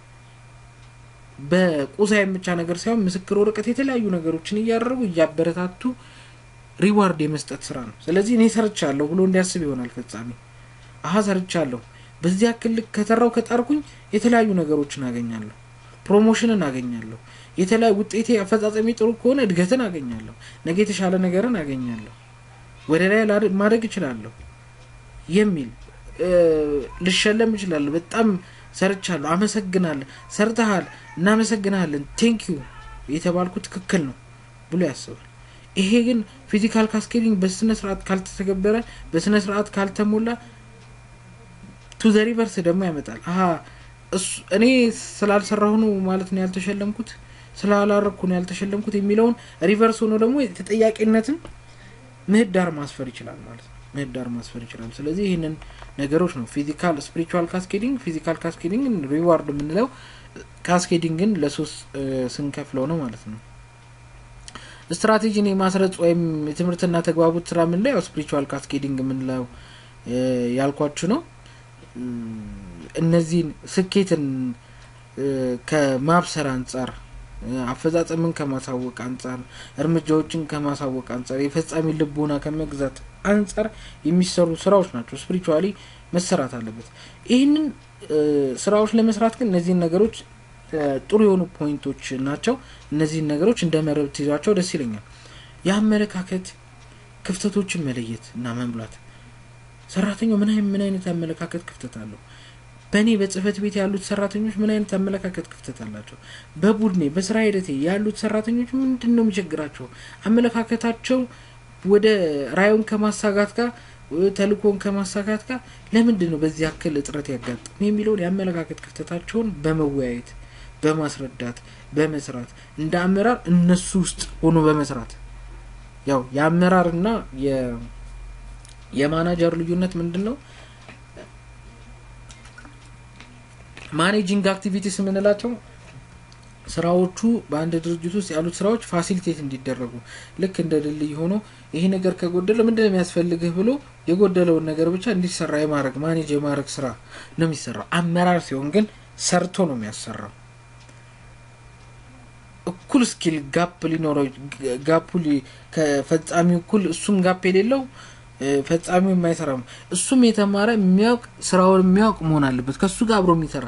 በቁሳይም ብቻ ነገር ሳይሆን ምስክር ወረቀት የተለያዩ ነገሮችን እያደረጉ እያበረታቱ ሪዋርድ የመስጠት ስራ ነው ስለዚህ እኔ ሰርቻለሁ ብሎ እንዲያስብ ይሆናል ፈጻሚ አሀ ሰርቻለሁ በዚህ ያክል ልክ ከተራው ከጣርኩኝ የተለያዩ ነገሮችን አገኛለሁ ፕሮሞሽንን አገኛለሁ የተለያዩ ውጤቴ አፈጻጸሚ ጥሩ ከሆነ እድገትን አገኛለሁ ነገ የተሻለ ነገርን አገኛለሁ ወደ ላይ ማድረግ እችላለሁ የሚል ልሸለም እችላለሁ በጣም ሰርቻለሁ አመሰግናለሁ ሰርተሃል እናመሰግናለን ቴንኪዩ የተባልኩ ትክክል ነው ብሎ ያስባል ይሄ ግን ፊዚካል ካስኬዲንግ በስነ ስርዓት ካልተተገበረ በስነ ስርዓት ካልተሞላ ቱ ዘ ሪቨርስ ደግሞ ያመጣል አሀ እኔ ስላልሰራሁ ነው ማለት ነው ያልተሸለምኩት ስላላረግኩ ነው ያልተሸለምኩት የሚለውን ሪቨርስ ሆኖ ደግሞ ተጠያቂነትን ምህዳር ማስፈር ይችላል ማለት ነው ምህዳር ማስፈር ይችላል ስለዚህ ይህንን ነገሮች ነው ፊዚካል ስፒሪቹዋል ካስኬዲንግ ፊዚካል ካስኬዲንግ ሪዋርድ የምንለው ካስኬዲንግን ለሶስት ስንከፍለው ነው ማለት ነው ስትራቴጂን የማስረጽ ወይም የትምህርትና ተግባቡት ስራ የምንለው ያው ስፒሪቹዋል ካስኬዲንግ የምንለው ያልኳችሁ ነው እነዚህን ስኬትን ከማብሰር አንጻር አፈጻጸምን ከማሳወቅ አንጻር፣ እርምጃዎችን ከማሳወቅ አንጻር፣ የፈጻሚ ልቦና ከመግዛት አንጻር የሚሰሩ ስራዎች ናቸው። ስፒሪቹዋሊ መሰራት አለበት። ይህንን ስራዎች ለመስራት ግን እነዚህን ነገሮች ጥሩ የሆኑ ፖይንቶች ናቸው። እነዚህን ነገሮች እንደ መረብ ትይዟቸው ደስ ይለኛል። የአመለካከት ክፍተቶችን መለየት እና መሙላት። ሰራተኛው ምን ምን አይነት አመለካከት ክፍተት አለው? በእኔ በጽህፈት ቤት ያሉት ሰራተኞች ምን አይነት አመለካከት ክፍተት አላቸው? በቡድኔ በስራ ሂደቴ ያሉት ሰራተኞች ምንድን ነው የሚቸግራቸው? አመለካከታቸው ወደ ራዩን ከማሳጋት ጋር ተልእኮን ከማሳካት ጋር ለምንድን ነው በዚህ ያክል እጥረት ያጋጥም የሚለውን የአመለካከት ክፍተታቸውን በመወያየት በማስረዳት በመስራት እንደ አመራር እነሱ ውስጥ ሆኖ በመስራት ያው የአመራርና የማናጀር ልዩነት ምንድን ነው? ማኔጂንግ አክቲቪቲስ የምንላቸው ስራዎቹ በአንድ ድርጅት ውስጥ ያሉት ስራዎች ፋሲሊቴት እንዲደረጉ ልክ እንደ ድልድይ ሆኖ ይሄ ነገር ከጎደለ ምንድን ነው የሚያስፈልግህ ብሎ የጎደለውን ነገር ብቻ እንዲሰራ የማድረግ ማኔጅ የማድረግ ስራ ነው የሚሰራው። አመራር ሲሆን ግን ሰርቶ ነው የሚያሰራው። እኩል ስኪል ጋፕ ሊኖረው ጋፑ ከፈጻሚው እኩል እሱም ጋፕ የሌለው ፈጻሚው የማይሰራም እሱም የተማረ የሚያውቅ ስራውን የሚያውቅ መሆን አለበት። ከሱ ጋር አብሮ የሚሰራ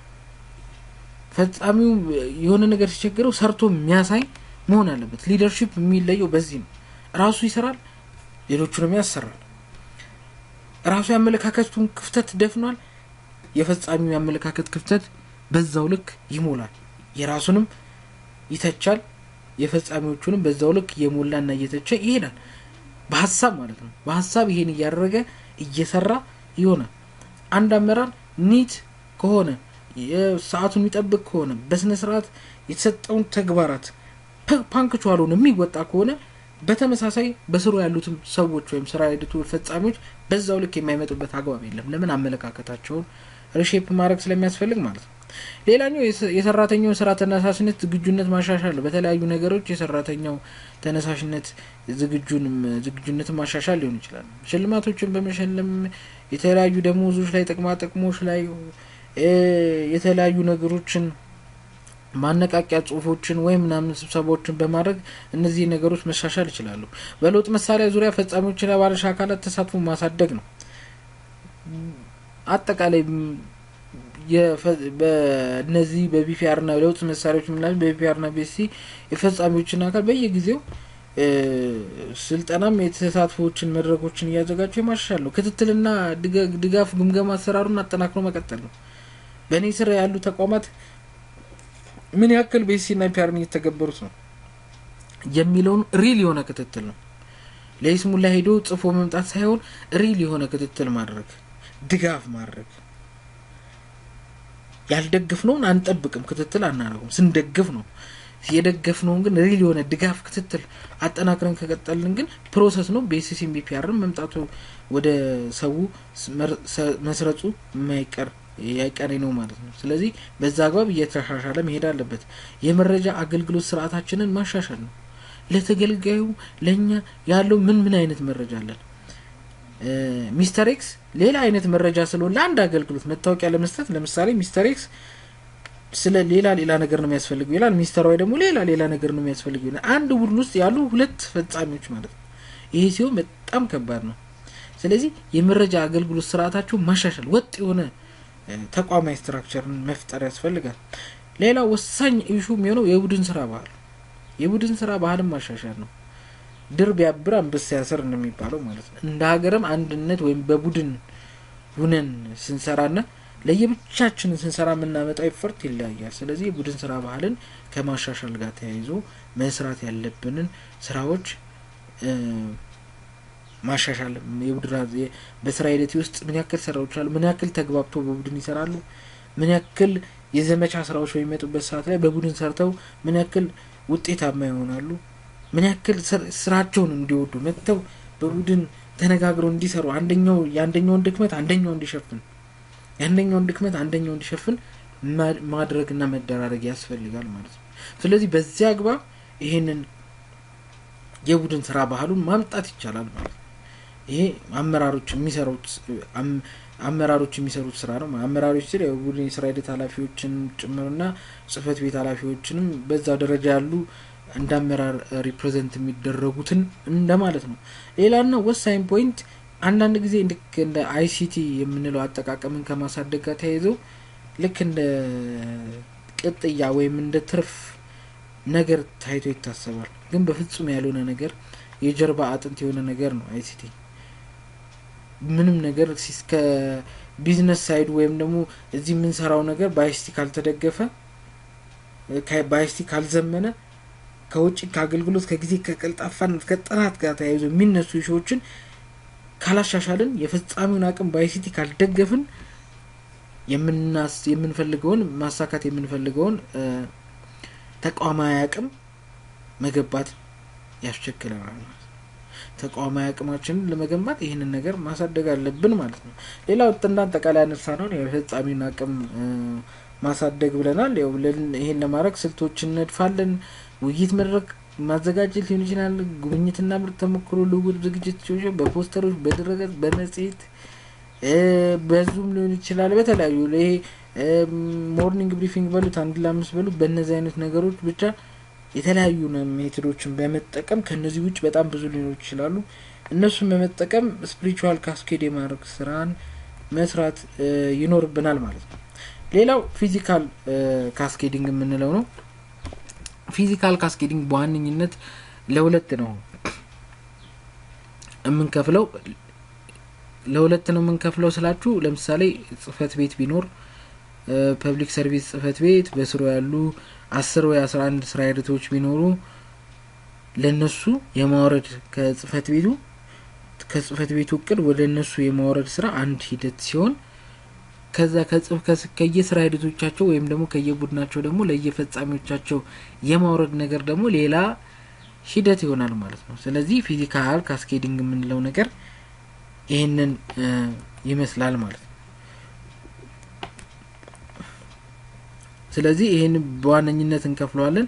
ፈጻሚው የሆነ ነገር ሲቸግረው ሰርቶ የሚያሳይ መሆን አለበት። ሊደርሺፕ የሚለየው በዚህ ነው። ራሱ ይሰራል፣ ሌሎቹንም ያሰራል። ራሱ የአመለካከቱን ክፍተት ደፍኗል፣ የፈጻሚው የአመለካከት ክፍተት በዛው ልክ ይሞላል። የራሱንም ይተቻል፣ የፈጻሚዎቹንም በዛው ልክ እየሞላና እየተቸ ይሄዳል። በሀሳብ ማለት ነው። በሀሳብ ይሄን እያደረገ እየሰራ ይሆናል። አንድ አመራር ኒት ከሆነ ሰዓቱን የሚጠብቅ ከሆነ በስነ ስርዓት የተሰጠውን ተግባራት ፓንክቹዋል ሆነ የሚወጣ ከሆነ በተመሳሳይ በስሩ ያሉትም ሰዎች ወይም ስራ ሂደቱ ፈጻሚዎች በዛው ልክ የማይመጡበት አግባብ የለም። ለምን? አመለካከታቸውን ሪሼፕ ማድረግ ስለሚያስፈልግ ማለት ነው። ሌላኛው የሰራተኛውን ስራ ተነሳሽነት ዝግጁነት ማሻሻል ነው። በተለያዩ ነገሮች የሰራተኛው ተነሳሽነት ዝግጁንም ዝግጁነትን ማሻሻል ሊሆን ይችላል። ሽልማቶችን በመሸለም የተለያዩ ደሞዞች ላይ ጥቅማ ጥቅሞች ላይ የተለያዩ ነገሮችን ማነቃቂያ ጽሁፎችን ወይም ምናምን ስብሰባዎችን በማድረግ እነዚህ ነገሮች መሻሻል ይችላሉ። በለውጥ መሳሪያ ዙሪያ ፈጻሚዎችና ባለድርሻ አካላት ተሳትፎ ማሳደግ ነው። አጠቃላይ በእነዚህ በቢፒአር ና ለውጥ መሳሪያዎች ምናምን በቢፒአር ና ቤሲ የፈጻሚዎችን አካል በየጊዜው ስልጠናም የተሳትፎዎችን መድረኮችን እያዘጋጁ የማሻሻል ነው። ክትትልና ድጋፍ ግምገማ አሰራሩን አጠናክሮ መቀጠል ነው። በእኔ ስር ያሉ ተቋማት ምን ያክል ቤሲ ና ፒአርን እየተገበሩት ነው የሚለውን ሪል የሆነ ክትትል ነው። ለይስሙላ ሄዶ ጽፎ መምጣት ሳይሆን ሪል የሆነ ክትትል ማድረግ፣ ድጋፍ ማድረግ ያልደግፍነውን አንጠብቅም፣ ክትትል አናደርጉም። ስንደግፍ ነው የደገፍነውን ግን ሪል የሆነ ድጋፍ ክትትል አጠናክረን ከቀጠልን ግን ፕሮሰስ ነው። በኤስሲም ቢፒአርም መምጣቱ ወደ ሰው መስረጹ የማይቀር ያይቀሬ ነው ማለት ነው። ስለዚህ በዛ አግባብ እየተሻሻለ መሄድ አለበት። የመረጃ አገልግሎት ስርዓታችንን ማሻሻል ነው። ለተገልጋዩ ለእኛ ያለው ምን ምን አይነት መረጃ አለን? ሚስተር ኤክስ ሌላ አይነት መረጃ ስለሆነ ለአንድ አገልግሎት መታወቂያ ለመስጠት ለምሳሌ ሚስተር ኤክስ ስለ ሌላ ሌላ ነገር ነው የሚያስፈልገው ይላል። ሚስተር ዋይ ደግሞ ሌላ ሌላ ነገር ነው የሚያስፈልገው ይላል። አንድ ቡድን ውስጥ ያሉ ሁለት ፈጻሚዎች ማለት ነው። ይሄ ሲሆን በጣም ከባድ ነው። ስለዚህ የመረጃ አገልግሎት ስርዓታቸው ማሻሻል፣ ወጥ የሆነ ተቋማዊ ስትራክቸርን መፍጠር ያስፈልጋል። ሌላ ወሳኝ ኢሹ የሚሆነው የቡድን ስራ ባህል፣ የቡድን ስራ ባህልን ማሻሻል ነው። ድር ቢያብር አንበሳ ያስር እንደሚባለው ማለት ነው። እንደ ሀገርም አንድነት ወይም በቡድን ሁነን ስንሰራና ለየብቻችንን ስንሰራ የምናመጣው ኤፈርት ይለያያል። ስለዚህ የቡድን ስራ ባህልን ከማሻሻል ጋር ተያይዞ መስራት ያለብንን ስራዎች ማሻሻል የቡድን በስራ ሂደት ውስጥ ምን ያክል ስራዎች አሉ፣ ምን ያክል ተግባብቶ በቡድን ይሰራሉ፣ ምን ያክል የዘመቻ ስራዎች በሚመጡበት ሰዓት ላይ በቡድን ሰርተው ምን ያክል ውጤታማ ይሆናሉ፣ ምን ያክል ስራቸውን እንዲወዱ መጥተው በቡድን ተነጋግረው እንዲሰሩ አንደኛው የአንደኛውን ድክመት አንደኛው እንዲሸፍን የአንደኛውን ድክመት አንደኛው እንዲሸፍን ማድረግና መደራረግ ያስፈልጋል ማለት ነው። ስለዚህ በዚህ አግባብ ይሄንን የቡድን ስራ ባህሉን ማምጣት ይቻላል ማለት ነው። ይሄ አመራሮች የሚሰሩት አመራሮች የሚሰሩት ስራ ነው። አመራሮች ስል የቡድን የስራ ሂደት ኃላፊዎችን ጭምርና ጽህፈት ቤት ኃላፊዎችንም በዛ ደረጃ ያሉ እንደ አመራር ሪፕሬዘንት የሚደረጉትን እንደማለት ነው። ሌላና ወሳኝ ፖይንት አንዳንድ ጊዜ ልክ እንደ አይሲቲ የምንለው አጠቃቀምን ከማሳደግ ጋር ተያይዘው ልክ እንደ ቅጥያ ወይም እንደ ትርፍ ነገር ታይቶ ይታሰባል። ግን በፍጹም ያልሆነ ነገር የጀርባ አጥንት የሆነ ነገር ነው አይሲቲ። ምንም ነገር ከቢዝነስ ሳይዱ ወይም ደግሞ እዚህ የምንሰራው ነገር በአይሲቲ ካልተደገፈ በአይሲቲ ካልዘመነ ከውጭ ከአገልግሎት ከጊዜ ከቀልጣፋነት ከጥራት ጋር ተያይዞ የሚነሱ ሾዎችን ካላሻሻልን የፈጻሚውን አቅም በአይሲቲ ካልደገፍን የምናስ የምንፈልገውን ማሳካት የምንፈልገውን ተቋማዊ አቅም መገንባት ያስቸግረናል ማለት ነው። ተቋማዊ አቅማችንን ለመገንባት ይህንን ነገር ማሳደግ አለብን ማለት ነው። ሌላው እንደ አጠቃላይ ያነሳ ነው የፈጻሚውን አቅም ማሳደግ ብለናል። ያው ይሄን ለማድረግ ስልቶችን እነድፋለን። ውይይት መድረክ ማዘጋጀት ሊሆን ይችላል። ጉብኝትና ምርት ተሞክሮ ልውውጥ ዝግጅት ሲሆን በፖስተሮች፣ በድረገጽ፣ በመጽሔት በዙም ሊሆን ይችላል። በተለያዩ ይሄ ሞርኒንግ ብሪፊንግ በሉት አንድ ለአምስት በሉት በእነዚህ አይነት ነገሮች ብቻ የተለያዩ ሜቶዶችን በመጠቀም ከነዚህ ውጭ በጣም ብዙ ሊኖሩ ይችላሉ። እነሱን በመጠቀም ስፒሪቹዋል ካስኬድ የማድረግ ስራን መስራት ይኖርብናል ማለት ነው። ሌላው ፊዚካል ካስኬዲንግ የምንለው ነው። ፊዚካል ካስኬዲንግ በዋነኝነት ለሁለት ነው የምንከፍለው ለሁለት ነው የምንከፍለው ስላችሁ ለምሳሌ ጽህፈት ቤት ቢኖር ፐብሊክ ሰርቪስ ጽህፈት ቤት በስሩ ያሉ አስር ወይ አስራ አንድ ስራ ሂደቶች ቢኖሩ ለነሱ የማውረድ ከጽህፈት ቤቱ ከጽህፈት ቤቱ እቅድ ወደ እነሱ የማውረድ ስራ አንድ ሂደት ሲሆን ከዛ ከየስራ ሂደቶቻቸው ወይም ደግሞ ከየቡድናቸው ደግሞ ለየፈጻሚዎቻቸው የማውረድ ነገር ደግሞ ሌላ ሂደት ይሆናል ማለት ነው። ስለዚህ ፊዚካል ካስኬዲንግ የምንለው ነገር ይህንን ይመስላል ማለት ነው። ስለዚህ ይህን በዋነኝነት እንከፍለዋለን።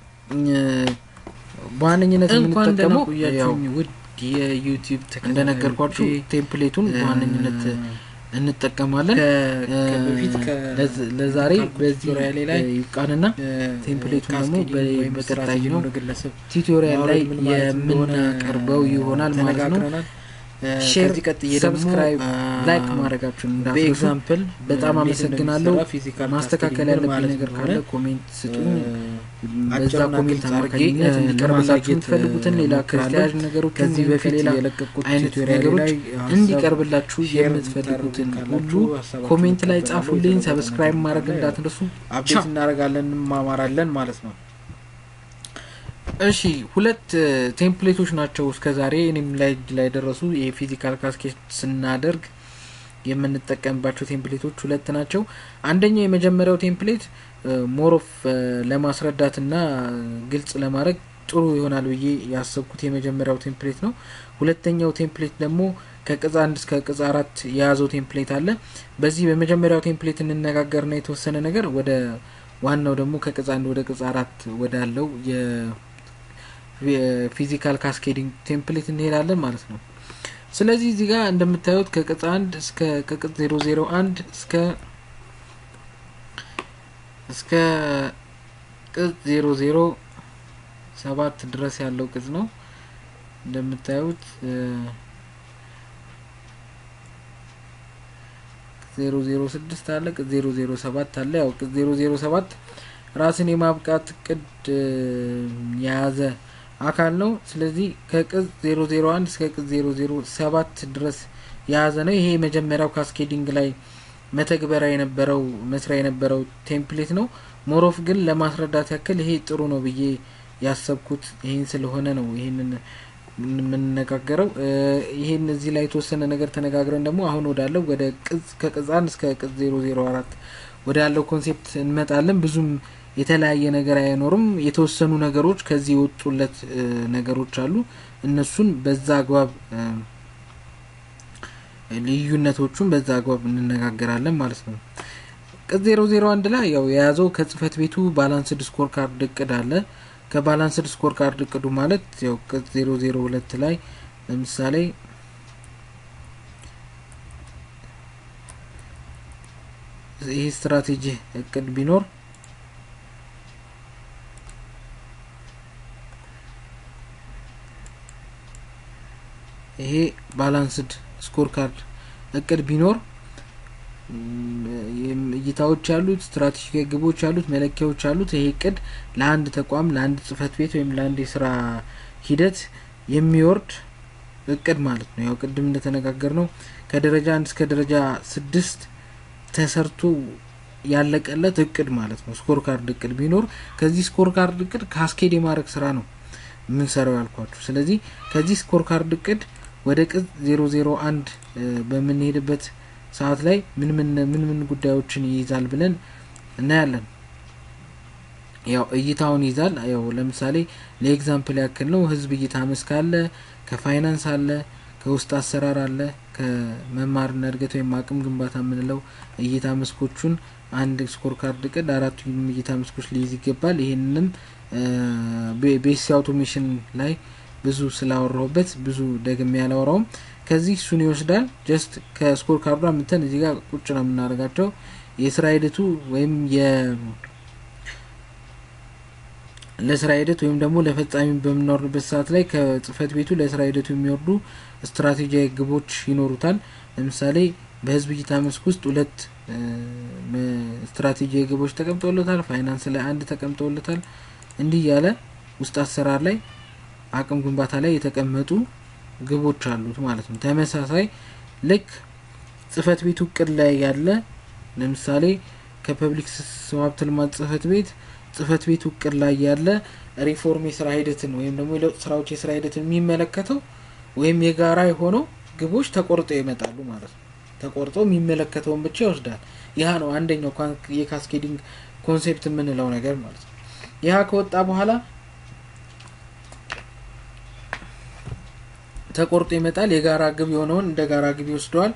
በዋነኝነት የምንጠቀመው ያው ውድ የዩቲዩብ እንደነገርኳችሁ ቴምፕሌቱን በዋነኝነት እንጠቀማለን። በፊት ለዛሬ በዚህ ላይ ይብቃንና ቴምፕሌቱን ደግሞ በቀጣይ ነው ቱቶሪያል ላይ የምናቀርበው ይሆናል ማለት ነው። ሼር፣ ሰብስክራይብ፣ ላይክ ማድረጋችሁን እንዳትረሱ። በኤግዛምፕል በጣም አመሰግናለሁ። ማስተካከል ያለብኝ ነገር ካለ ኮሜንት ስጡኝ። በዛ ኮሜንት አማካኝነት እንዲቀርብላችሁ የምትፈልጉትን ሌላ ከተያያዥ ነገሮች ከዚህ በፊት ሌላ የለቀቁት አይነት ቱቶሪያል ነገሮች ላይ እንዲቀርብላችሁ የምትፈልጉትን ሁሉ ኮሜንት ላይ ጻፉልኝ። ሰብስክራይብ ማድረግ እንዳትረሱ። አፕዴት እናደርጋለን፣ እንማማራለን ማለት ነው። እሺ ሁለት ቴምፕሌቶች ናቸው እስከ ዛሬ እኔም ላይ ላይ ደረሱ የፊዚካል ካስኬት ስናደርግ የምንጠቀምባቸው ቴምፕሌቶች ሁለት ናቸው። አንደኛው የመጀመሪያው ቴምፕሌት ሞሮፍ ለማስረዳትና ግልጽ ለማድረግ ጥሩ ይሆናል ብዬ ያሰብኩት የመጀመሪያው ቴምፕሌት ነው። ሁለተኛው ቴምፕሌት ደግሞ ከቅጽ አንድ እስከ ቅጽ አራት የያዘው ቴምፕሌት አለ። በዚህ በመጀመሪያው ቴምፕሌት እንነጋገርና የተወሰነ ነገር ወደ ዋናው ደግሞ ከቅጽ አንድ ወደ ቅጽ አራት ወዳለው የፊዚካል ካስኬዲንግ ቴምፕሌት እንሄዳለን ማለት ነው። ስለዚህ እዚህ ጋር እንደምታዩት ከቅጽ አንድ እስከ ከቅጽ ዜሮ ዜሮ አንድ እስከ እስከ ቅጽ ዜሮ ዜሮ ሰባት ድረስ ያለው ቅጽ ነው። እንደምታዩት ዜሮ ዜሮ ስድስት አለ፣ ቅጽ ዜሮ ዜሮ ሰባት አለ። ያው ቅጽ ዜሮ ዜሮ ሰባት ራስን የማብቃት እቅድ የያዘ አካል ነው። ስለዚህ ከቅጽ ዜሮ ዜሮ አንድ እስከ ቅጽ ዜሮ ዜሮ ሰባት ድረስ የያዘ ነው። ይሄ የመጀመሪያው ካስኬዲንግ ላይ መተግበሪያ የነበረው መስሪያ የነበረው ቴምፕሌት ነው። ሞሮፍ ግን ለማስረዳት ያክል ይሄ ጥሩ ነው ብዬ ያሰብኩት ይህን ስለሆነ ነው ይህንን የምንነጋገረው። ይህን እዚህ ላይ የተወሰነ ነገር ተነጋግረን ደግሞ አሁን ወዳለው ወደ ቅጽ ከቅጽ አንድ እስከ ቅጽ ዜሮ ዜሮ አራት ወደ ያለው ኮንሴፕት እንመጣለን። ብዙም የተለያየ ነገር አይኖርም። የተወሰኑ ነገሮች ከዚህ የወጡለት ነገሮች አሉ። እነሱን በዛ አግባብ ልዩነቶቹን በዛ አግባብ እንነጋገራለን ማለት ነው። ቅጽ ዜሮ ዜሮ አንድ ላይ ያው የያዘው ከጽህፈት ቤቱ ባላንስድ ስኮር ካርድ እቅድ አለ። ከባላንስድ ስኮር ካርድ እቅዱ ማለት ያው ቅጽ ዜሮ ዜሮ ሁለት ላይ ለምሳሌ ይህ ስትራቴጂ እቅድ ቢኖር ይሄ ባላንስድ ስኮር ካርድ እቅድ ቢኖር እይታዎች ያሉት ስትራቴጂካዊ ግቦች ያሉት መለኪያዎች ያሉት ይሄ እቅድ ለአንድ ተቋም ለአንድ ጽህፈት ቤት ወይም ለአንድ የስራ ሂደት የሚወርድ እቅድ ማለት ነው። ያው ቅድም እንደተነጋገር ነው ከደረጃ አንድ እስከ ደረጃ ስድስት ተሰርቶ ያለቀለት እቅድ ማለት ነው። ስኮር ካርድ እቅድ ቢኖር ከዚህ ስኮር ካርድ እቅድ ካስኬድ የማድረግ ስራ ነው የምንሰራው ያልኳችሁ። ስለዚህ ከዚህ ስኮር ካርድ እቅድ ወደ ቅጽ ዜሮ ዜሮ አንድ በምንሄድበት ሰዓት ላይ ምን ምን ምን ምን ጉዳዮችን ይይዛል ብለን እናያለን። ያው እይታውን ይዛል። ያው ለምሳሌ ለኤግዛምፕል ያክል ነው ህዝብ እይታ መስክ አለ፣ ከፋይናንስ አለ፣ ከውስጥ አሰራር አለ፣ ከመማርና እድገት ወይም አቅም ግንባታ የምንለው እይታ መስኮቹን አንድ ስኮር ካርድ እቅድ አራቱንም እይታ መስኮች ሊይዝ ይገባል። ይህንንም ቤሲ አውቶሜሽን ላይ ብዙ ስላወራሁበት ብዙ ደግሜ ያላወራውም ከዚህ እሱን ይወስዳል። ጀስት ከስኮር ካርዷ ምተን እዚህ ጋር ቁጭ ነው የምናደርጋቸው የስራ ሂደቱ ወይም የ ለስራ ሂደት ወይም ደግሞ ለፈጻሚ በምናወርድበት ሰዓት ላይ ከጽህፈት ቤቱ ለስራ ሂደቱ የሚወርዱ ስትራቴጂያዊ ግቦች ይኖሩታል። ለምሳሌ በህዝብ እይታ መስክ ውስጥ ሁለት ስትራቴጂያዊ ግቦች ተቀምጠውለታል። ፋይናንስ ላይ አንድ ተቀምጠውለታል። እንዲህ ያለ ውስጥ አሰራር ላይ አቅም ግንባታ ላይ የተቀመጡ ግቦች አሉት ማለት ነው። ተመሳሳይ ልክ ጽህፈት ቤቱ እቅድ ላይ ያለ ለምሳሌ ከፐብሊክ ሀብት ልማት ጽህፈት ቤት ጽህፈት ቤቱ እቅድ ላይ ያለ ሪፎርም የስራ ሂደትን ወይም ደግሞ የለውጥ ስራዎች የስራ ሂደትን የሚመለከተው ወይም የጋራ የሆነው ግቦች ተቆርጠው ይመጣሉ ማለት ነው። ተቆርጠው የሚመለከተውን ብቻ ይወስዳል። ይህ ነው አንደኛው የካስኬዲንግ ኮንሴፕት የምንለው ነገር ማለት ነው። ይህ ከወጣ በኋላ ተቆርጦ ይመጣል። የጋራ ግብ የሆነውን እንደ ጋራ ግብ ይወስደዋል።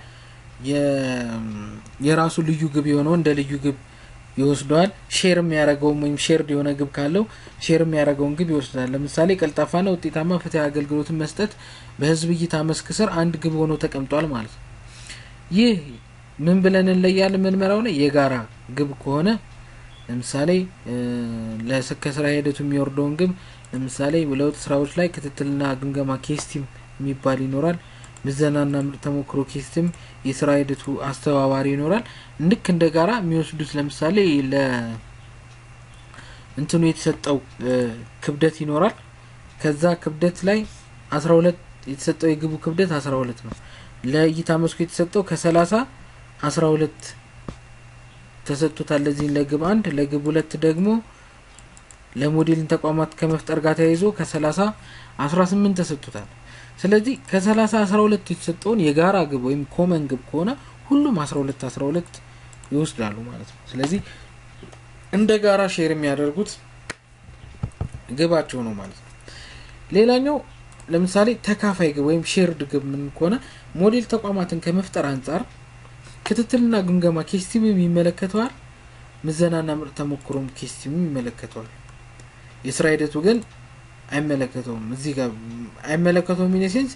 የራሱ ልዩ ግብ የሆነውን እንደ ልዩ ግብ ይወስደዋል። ሼር የሚያደርገውም ወይም ሼርድ የሆነ ግብ ካለው ሼር የሚያደርገውን ግብ ይወስዳል። ለምሳሌ ቀልጣፋና ውጤታማ ፍትህ አገልግሎትን መስጠት በህዝብ እይታ መስክ ስር አንድ ግብ ሆኖ ተቀምጧል ማለት ነው። ይህ ምን ብለን እንለያለን? ምንመራው ላይ የጋራ ግብ ከሆነ ለምሳሌ ከስራ ሂደቱ የሚወርደውን ግብ ለምሳሌ ለውጥ ስራዎች ላይ ክትትልና ግምገማ ኬስቲም የሚባል ይኖራል። ምዘናና ምርጥ ተሞክሮ ኬስትም የስራ ሂደቱ አስተባባሪ ይኖራል። ልክ እንደ ጋራ የሚወስዱት ለምሳሌ ለ እንትኑ የተሰጠው ክብደት ይኖራል። ከዛ ክብደት ላይ አስራ ሁለት የተሰጠው የግቡ ክብደት አስራ ሁለት ነው። ለእይታ መስኩ የተሰጠው ከሰላሳ አስራ ሁለት ተሰጥቶታል። ለዚህ ለግብ አንድ ለግብ ሁለት ደግሞ ለሞዴልን ተቋማት ከመፍጠር ጋር ተያይዞ ከሰላሳ አስራ ስምንት ተሰጥቶታል። ስለዚህ ከሰላሳ አስራ ሁለት የተሰጠውን የጋራ ግብ ወይም ኮመን ግብ ከሆነ ሁሉም አስራ ሁለት አስራ ሁለት ይወስዳሉ ማለት ነው። ስለዚህ እንደ ጋራ ሼር የሚያደርጉት ግባቸው ነው ማለት ነው። ሌላኛው ለምሳሌ ተካፋይ ግብ ወይም ሼርድ ግብ ምን ከሆነ ሞዴል ተቋማትን ከመፍጠር አንጻር ክትትልና ግምገማ ኬስቲምም ይመለከተዋል። ምዘናና ምርጥ ተሞክሮም ኬስቲምም ይመለከተዋል። የስራ ሂደቱ ግን አይመለከተውም። እዚህ ጋር አይመለከተውም ኢኔሴንስ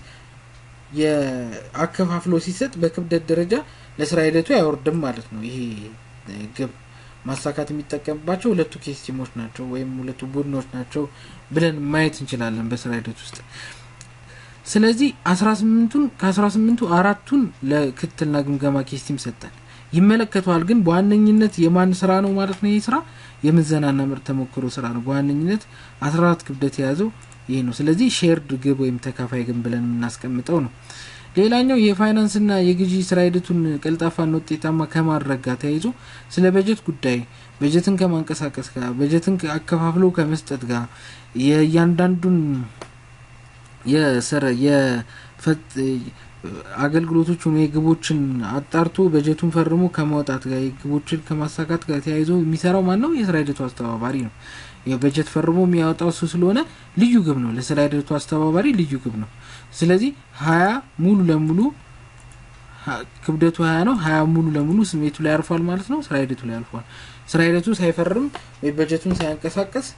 የአከፋፍሎ ሲሰጥ በክብደት ደረጃ ለስራ ሂደቱ አይወርድም ማለት ነው። ይሄ ግብ ማሳካት የሚጠቀምባቸው ሁለቱ ኬስቲሞች ናቸው ወይም ሁለቱ ቡድኖች ናቸው ብለን ማየት እንችላለን በስራ ሂደት ውስጥ። ስለዚህ አስራ ስምንቱን ከአስራ ስምንቱ አራቱን ለክትትልና ግምገማ ኬስቲም ሰጠን ይመለከተዋል። ግን በዋነኝነት የማን ስራ ነው ማለት ነው? ይህ ስራ የምዘናና ምርጥ ተሞክሮ ስራ ነው። በዋነኝነት አስራ አራት ክብደት የያዘው ይህ ነው። ስለዚህ ሼርድ ግብ ወይም ተካፋይ ግብ ብለን የምናስቀምጠው ነው። ሌላኛው የፋይናንስና የግዢ ስራ ሂደቱን ቀልጣፋና ውጤታማ ከማድረግ ጋር ተያይዞ ስለ በጀት ጉዳይ በጀትን ከማንቀሳቀስ ጋር በጀትን አከፋፍሎ ከመስጠት ጋር የእያንዳንዱን የሰረ አገልግሎቶችን ወይ ግቦችን አጣርቶ በጀቱን ፈርሞ ከማውጣት ጋር ግቦችን ከማሳካት ጋር ተያይዞ የሚሰራው ማን ነው? የስራ ሂደቱ አስተባባሪ ነው። በጀት ፈርሞ የሚያወጣው እሱ ስለሆነ ልዩ ግብ ነው። ለስራ ሂደቱ አስተባባሪ ልዩ ግብ ነው። ስለዚህ ሀያ ሙሉ ለሙሉ ክብደቱ ሀያ ነው። ሀያ ሙሉ ለሙሉ ስሜቱ ላይ ያርፏል ማለት ነው። ስራ ሂደቱ ላይ ያልፏል። ስራ ሂደቱ ሳይፈርም ወይ በጀቱን ሳያንቀሳቀስ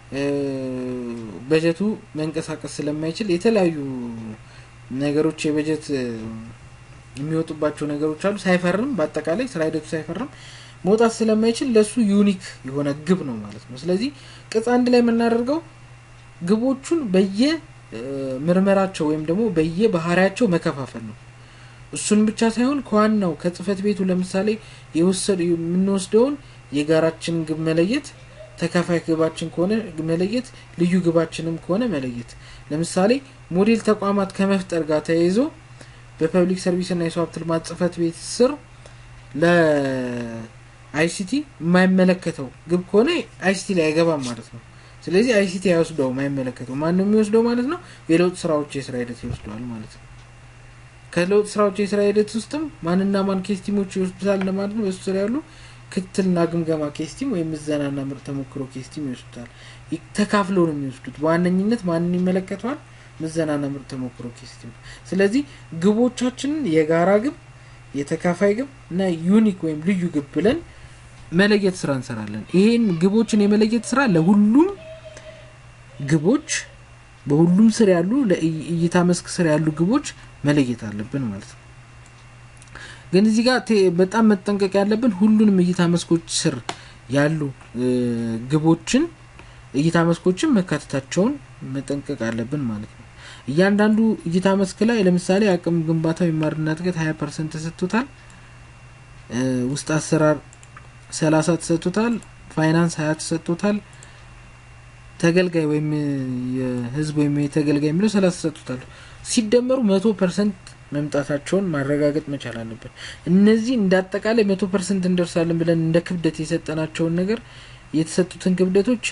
በጀቱ መንቀሳቀስ ስለማይችል የተለያዩ ነገሮች የበጀት የሚወጡባቸው ነገሮች አሉ። ሳይፈርም በአጠቃላይ ስራ ሂደቱ ሳይፈርም መውጣት ስለማይችል ለሱ ዩኒክ የሆነ ግብ ነው ማለት ነው። ስለዚህ ቅጽ አንድ ላይ የምናደርገው ግቦቹን በየ ምርመራቸው ወይም ደግሞ በየባህሪያቸው መከፋፈል ነው። እሱን ብቻ ሳይሆን ከዋናው ከጽህፈት ቤቱ ለምሳሌ የወሰድ የምንወስደውን የጋራችን ግብ መለየት፣ ተካፋይ ግባችን ከሆነ መለየት፣ ልዩ ግባችንም ከሆነ መለየት። ለምሳሌ ሞዴል ተቋማት ከመፍጠር ጋር ተያይዞ በፐብሊክ ሰርቪስና የሰው ሀብት ልማት ጽህፈት ቤት ስር ለአይሲቲ የማይመለከተው ግብ ከሆነ አይሲቲ ላይ አይገባም ማለት ነው። ስለዚህ አይሲቲ አይወስደው የማይመለከተው ማን ነው የሚወስደው ማለት ነው? የለውጥ ስራዎች የስራ ሂደት ይወስደዋል ማለት ነው። ከለውጥ ስራዎች የስራ ሂደት ውስጥም ማንና ማን ኬስቲሞች ይወስዱታል ለማለት ነው። በሱ ስር ያሉ ክትትልና ግምገማ ኬስቲም ወይም ምዘናና ምርጥ ተሞክሮ ኬስቲም ይወስዱታል። ተካፍለው ነው የሚወስዱት። በዋነኝነት ማንን ይመለከተዋል? ምዘናና ምርጥ ተሞክሮ ኬስቲም። ስለዚህ ግቦቻችንን የጋራ ግብ፣ የተካፋይ ግብ እና ዩኒክ ወይም ልዩ ግብ ብለን መለየት ስራ እንሰራለን። ይሄን ግቦችን የመለየት ስራ ለሁሉም ግቦች በሁሉም ስር ያሉ ለእይታ መስክ ስር ያሉ ግቦች መለየት አለብን ማለት ነው። ግን እዚህ ጋር በጣም መጠንቀቅ ያለብን ሁሉንም እይታ መስኮች ስር ያሉ ግቦችን እይታ መስኮችን መካተታቸውን መጠንቀቅ አለብን ማለት ነው። እያንዳንዱ እይታ መስክ ላይ ለምሳሌ አቅም ግንባታ የማርና እድገት ሀያ ፐርሰንት ተሰጥቶታል። ውስጥ አሰራር ሰላሳ ተሰጥቶታል። ፋይናንስ ሀያ ተሰጥቶታል። ተገልጋይ ወይም የህዝብ ወይም የተገልጋይ የሚለው ሰላሳ ተሰጥቶታል። ሲደመሩ መቶ ፐርሰንት መምጣታቸውን ማረጋገጥ መቻል አለብን። እነዚህ እንደ አጠቃላይ መቶ ፐርሰንት እንደርሳለን ብለን እንደ ክብደት የሰጠናቸውን ነገር የተሰጡትን ክብደቶች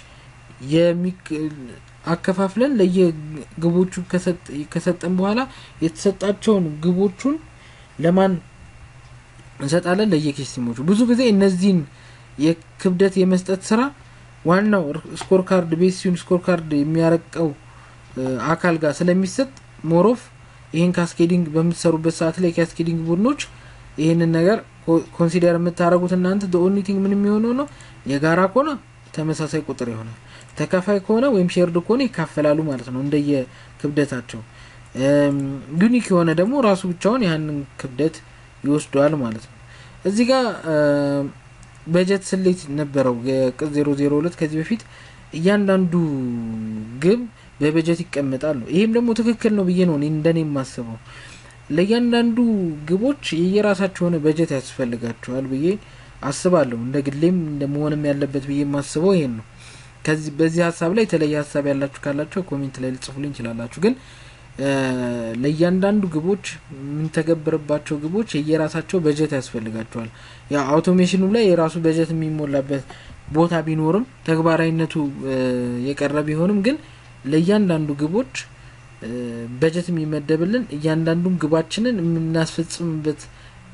አከፋፍለን ለየግቦቹ ከሰጠን በኋላ የተሰጣቸውን ግቦቹን ለማን እንሰጣለን? ለየኬስቲሞቹ። ብዙ ጊዜ እነዚህን የክብደት የመስጠት ስራ ዋናው ስኮር ካርድ ቤሲዩን ስኮር ካርድ የሚያረቀው አካል ጋር ስለሚሰጥ ሞሮፍ ይህን ካስኬዲንግ በምትሰሩበት ሰዓት ላይ ካስኬዲንግ ቡድኖች ይህንን ነገር ኮንሲደር የምታደረጉት እናንተ ኦኒቲንግ ምን የሚሆነው ነው። የጋራ ከሆነ ተመሳሳይ ቁጥር ይሆናል። ተካፋይ ከሆነ ወይም ሼርድ ከሆነ ይካፈላሉ ማለት ነው እንደየ ክብደታቸው። ዩኒክ የሆነ ደግሞ ራሱ ብቻውን ያንን ክብደት ይወስደዋል ማለት ነው። እዚህ ጋር በጀት ስሌት ነበረው የቅጽ ዜሮ ዜሮ ሁለት ከዚህ በፊት እያንዳንዱ ግብ በበጀት ይቀመጣል ነው። ይህም ደግሞ ትክክል ነው ብዬ ነው እንደኔ የማስበው። ለእያንዳንዱ ግቦች የየራሳቸው የሆነ በጀት ያስፈልጋቸዋል ብዬ አስባለሁ። እንደ ግሌም እንደ መሆንም ያለበት ብዬ የማስበው ይሄን ነው። ከዚህ በዚህ ሀሳብ ላይ የተለየ ሀሳብ ያላችሁ ካላቸው ኮሜንት ላይ ልጽፉልኝ ይችላላችሁ። ግን ለእያንዳንዱ ግቦች የምንተገብርባቸው ግቦች የየራሳቸው በጀት ያስፈልጋቸዋል። ያ አውቶሜሽኑ ላይ የራሱ በጀት የሚሞላበት ቦታ ቢኖርም ተግባራዊነቱ የቀረ ቢሆንም ግን ለእያንዳንዱ ግቦች በጀት የሚመደብልን እያንዳንዱን ግባችንን የምናስፈጽምበት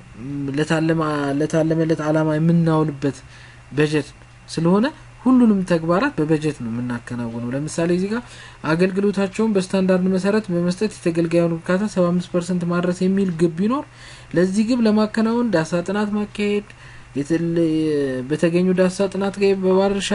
ለታለመለት አላማ የምናውልበት በጀት ስለሆነ ሁሉንም ተግባራት በበጀት ነው የምናከናውነው። ለምሳሌ እዚህ ጋር አገልግሎታቸውን በስታንዳርድ መሰረት በመስጠት የተገልጋዩን እርካታ ሰባ አምስት ፐርሰንት ማድረስ የሚል ግብ ቢኖር ለዚህ ግብ ለማከናወን ዳሳ ጥናት ማካሄድ በተገኙ ዳሳ ጥናት ጋር በባለድርሻ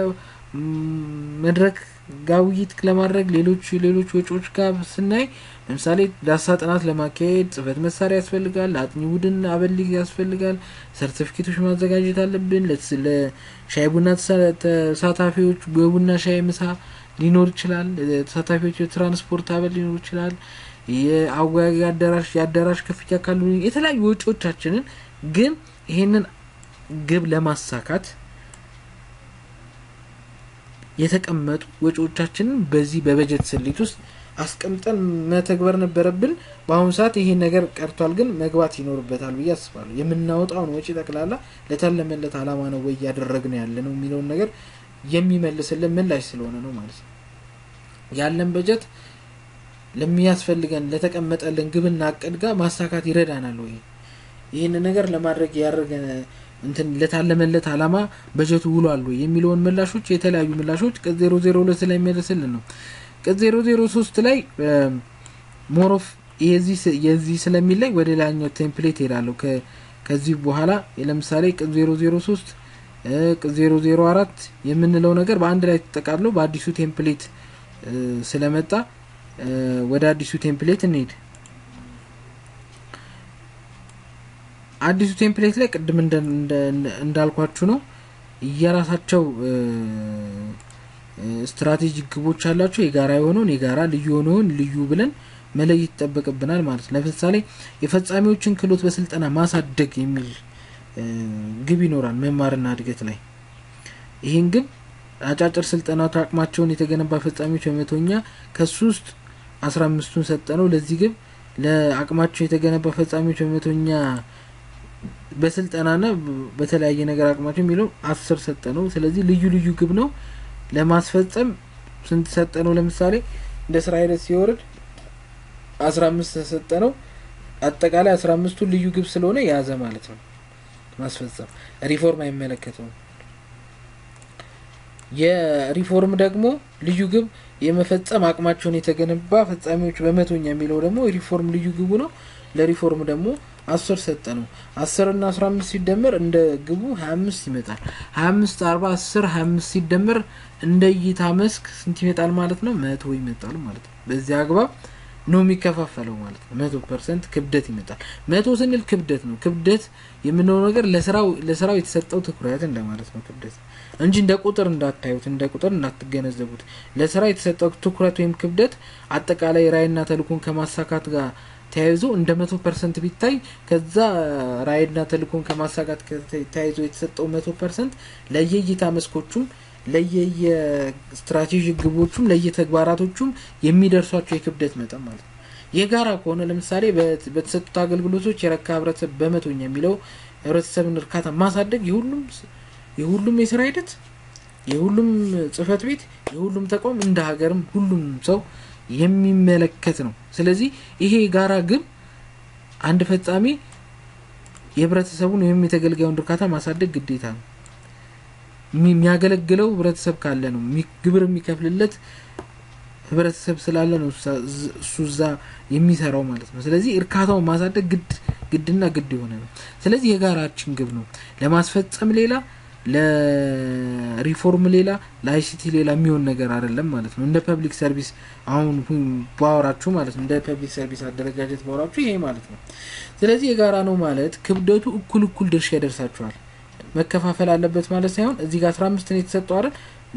መድረክ ጋር ውይይት ለማድረግ ሌሎች ሌሎች ወጪዎች ጋር ስናይ ለምሳሌ ዳሳ ጥናት ለማካሄድ ጽህፈት መሳሪያ ያስፈልጋል። ለአጥኚ ቡድን አበል ያስፈልጋል። ሰርቲፊኬቶች ማዘጋጀት አለብን። ለሻይ ቡና ተሳታፊዎች የቡና ሻይ ምሳ ሊኖር ይችላል። ተሳታፊዎች የትራንስፖርት አበል ሊኖር ይችላል። የአወያጊ አዳራሽ የአዳራሽ ክፍያ ካሉ የተለያዩ ወጪዎቻችንን ግን ይሄንን ግብ ለማሳካት የተቀመጡ ወጪዎቻችንን በዚህ በበጀት ስሌት ውስጥ አስቀምጠን መተግበር ነበረብን። በአሁኑ ሰዓት ይሄን ነገር ቀርቷል፣ ግን መግባት ይኖርበታል ብዬ አስባለሁ። የምናወጣውን ወጪ ጠቅላላ ለታለመለት አላማ ነው ወይ እያደረግን ያለ ነው የሚለውን ነገር የሚመልስልን ምላሽ ስለሆነ ነው ማለት ነው። ያለን በጀት ለሚያስፈልገን ለተቀመጠልን ግብና እቅድ ጋር ማሳካት ይረዳናል ወይ ይህን ነገር ለማድረግ ያደረገ እንትን ለታለመለት አላማ በጀቱ ውሏል ወይ የሚለውን ምላሾች የተለያዩ ምላሾች ቅጽ ዜሮ ዜሮ ሁለት ላይ የሚመልስልን ነው። ቅጽ ዜሮ ዜሮ ሶስት ላይ ሞሮፍ የዚህ ስለሚል ላይ ወደ ላኛው ቴምፕሌት ሄዳለሁ። ከዚህ በኋላ ለምሳሌ ቅጽ ዜሮ ዜሮ ሶስት ቅጽ ዜሮ ዜሮ አራት የምንለው ነገር በአንድ ላይ ተጠቃሎ በአዲሱ ቴምፕሌት ስለመጣ ወደ አዲሱ ቴምፕሌት እንሄድ። አዲሱ ቴምፕሌት ላይ ቅድም እንደ- እንደ- እንዳልኳችሁ ነው የራሳቸው እ፣ እ፣ ስትራቴጂክ ግቦች አላቸው። የጋራ የሆነውን የጋራ ልዩ የሆነውን ልዩ ብለን መለየት ይጠበቅብናል ማለት ነው። ለምሳሌ የፈጻሚዎችን ክህሎት በስልጠና ማሳደግ የሚል እ፣ ግብ ይኖራል መማርና እድገት ላይ ይህን ግብ አጫጭር ስልጠናዎች አቅማቸውን የተገነባ ፈጻሚዎች በመቶኛ ከሱ ውስጥ አስራ አምስቱን ሰጠነው ለዚህ ግብ ለአቅማቸው የተገነባ ፈጻሚዎች በመቶኛ በስልጠናና በተለያየ ነገር አቅማቸው የሚለው አስር ሰጠ ነው። ስለዚህ ልዩ ልዩ ግብ ነው ለማስፈጸም ስንት ሰጠ ነው? ለምሳሌ እንደ ስራ ሂደት ሲወርድ አስራ አምስት ተሰጠ ነው። አጠቃላይ አስራ አምስቱን ልዩ ግብ ስለሆነ የያዘ ማለት ነው። ማስፈጸም ሪፎርም አይመለከተውም። የሪፎርም ደግሞ ልዩ ግብ የመፈጸም አቅማቸውን የተገነባ ፈጻሚዎች በመቶኛ የሚለው ደግሞ የሪፎርም ልዩ ግቡ ነው። ለሪፎርም ደግሞ አስር ሰጠ ነው። አስር እና አስራ አምስት ሲደመር እንደ ግቡ ሀያ አምስት ይመጣል። ሀያ አምስት አርባ አስር ሀያ አምስት ሲደመር እንደ እይታ መስክ ስንት ይመጣል ማለት ነው? መቶ ይመጣል ማለት ነው። በዚህ አግባብ ነው የሚከፋፈለው ማለት ነው። መቶ ፐርሰንት ክብደት ይመጣል። መቶ ስንል ክብደት ነው። ክብደት የምንለው ነገር ለስራው ለስራው የተሰጠው ትኩረት እንደማለት ነው ክብደት እንጂ እንደ ቁጥር እንዳታዩት፣ እንደ ቁጥር እንዳትገነዘቡት። ለስራ የተሰጠው ትኩረት ወይም ክብደት አጠቃላይ ራዕይና ተልእኮን ከማሳካት ጋር ተያይዞ እንደ መቶ ፐርሰንት ቢታይ ከዛ ራዕይና ተልእኮን ከማሳካት ከተ- ተያይዞ የተሰጠው መቶ ፐርሰንት ለየእይታ መስኮቹም ለየስትራቴጂክ ግቦቹም ለየተግባራቶቹም የሚደርሷቸው የክብደት መጠን ማለት ነው። የጋራ ከሆነ ለምሳሌ በት- በተሰጡት አገልግሎቶች የረካ ህብረተሰብ በመቶኛ የሚለው ህብረተሰብን እርካታ ማሳደግ የሁሉም ስ- የሁሉም የስራ ሂደት የሁሉም ጽህፈት ቤት የሁሉም ተቋም እንደ ሀገርም ሁሉም ሰው የሚመለከት ነው። ስለዚህ ይሄ የጋራ ግብ አንድ ፈጻሚ የህብረተሰቡን ወይም የተገልጋዩን እርካታ ማሳደግ ግዴታ ነው። የሚ- የሚያገለግለው ህብረተሰብ ካለ ነው። የሚ- ግብር የሚከፍልለት ህብረተሰብ ስላለ ነው እሳ- ዝ- እሱ እዛ የሚሰራው ማለት ነው። ስለዚህ እርካታውን ማሳደግ ግድ ግድና ግድ የሆነ ነው። ስለዚህ የጋራችን ግብ ነው። ለማስፈጸም ሌላ ለሪፎርም ሌላ ለአይሲቲ ሌላ የሚሆን ነገር አይደለም ማለት ነው። እንደ ፐብሊክ ሰርቪስ አሁን ሁ- ባወራችሁ ማለት ነው። እንደ ፐብሊክ ሰርቪስ አደረጃጀት ባወራችሁ ይሄ ማለት ነው። ስለዚህ የጋራ ነው ማለት ክብደቱ እኩል እኩል ድርሻ ይደርሳችኋል። መከፋፈል አለበት ማለት ሳይሆን እዚህ ጋር አስራ አምስት ነው የተሰጠው አይደል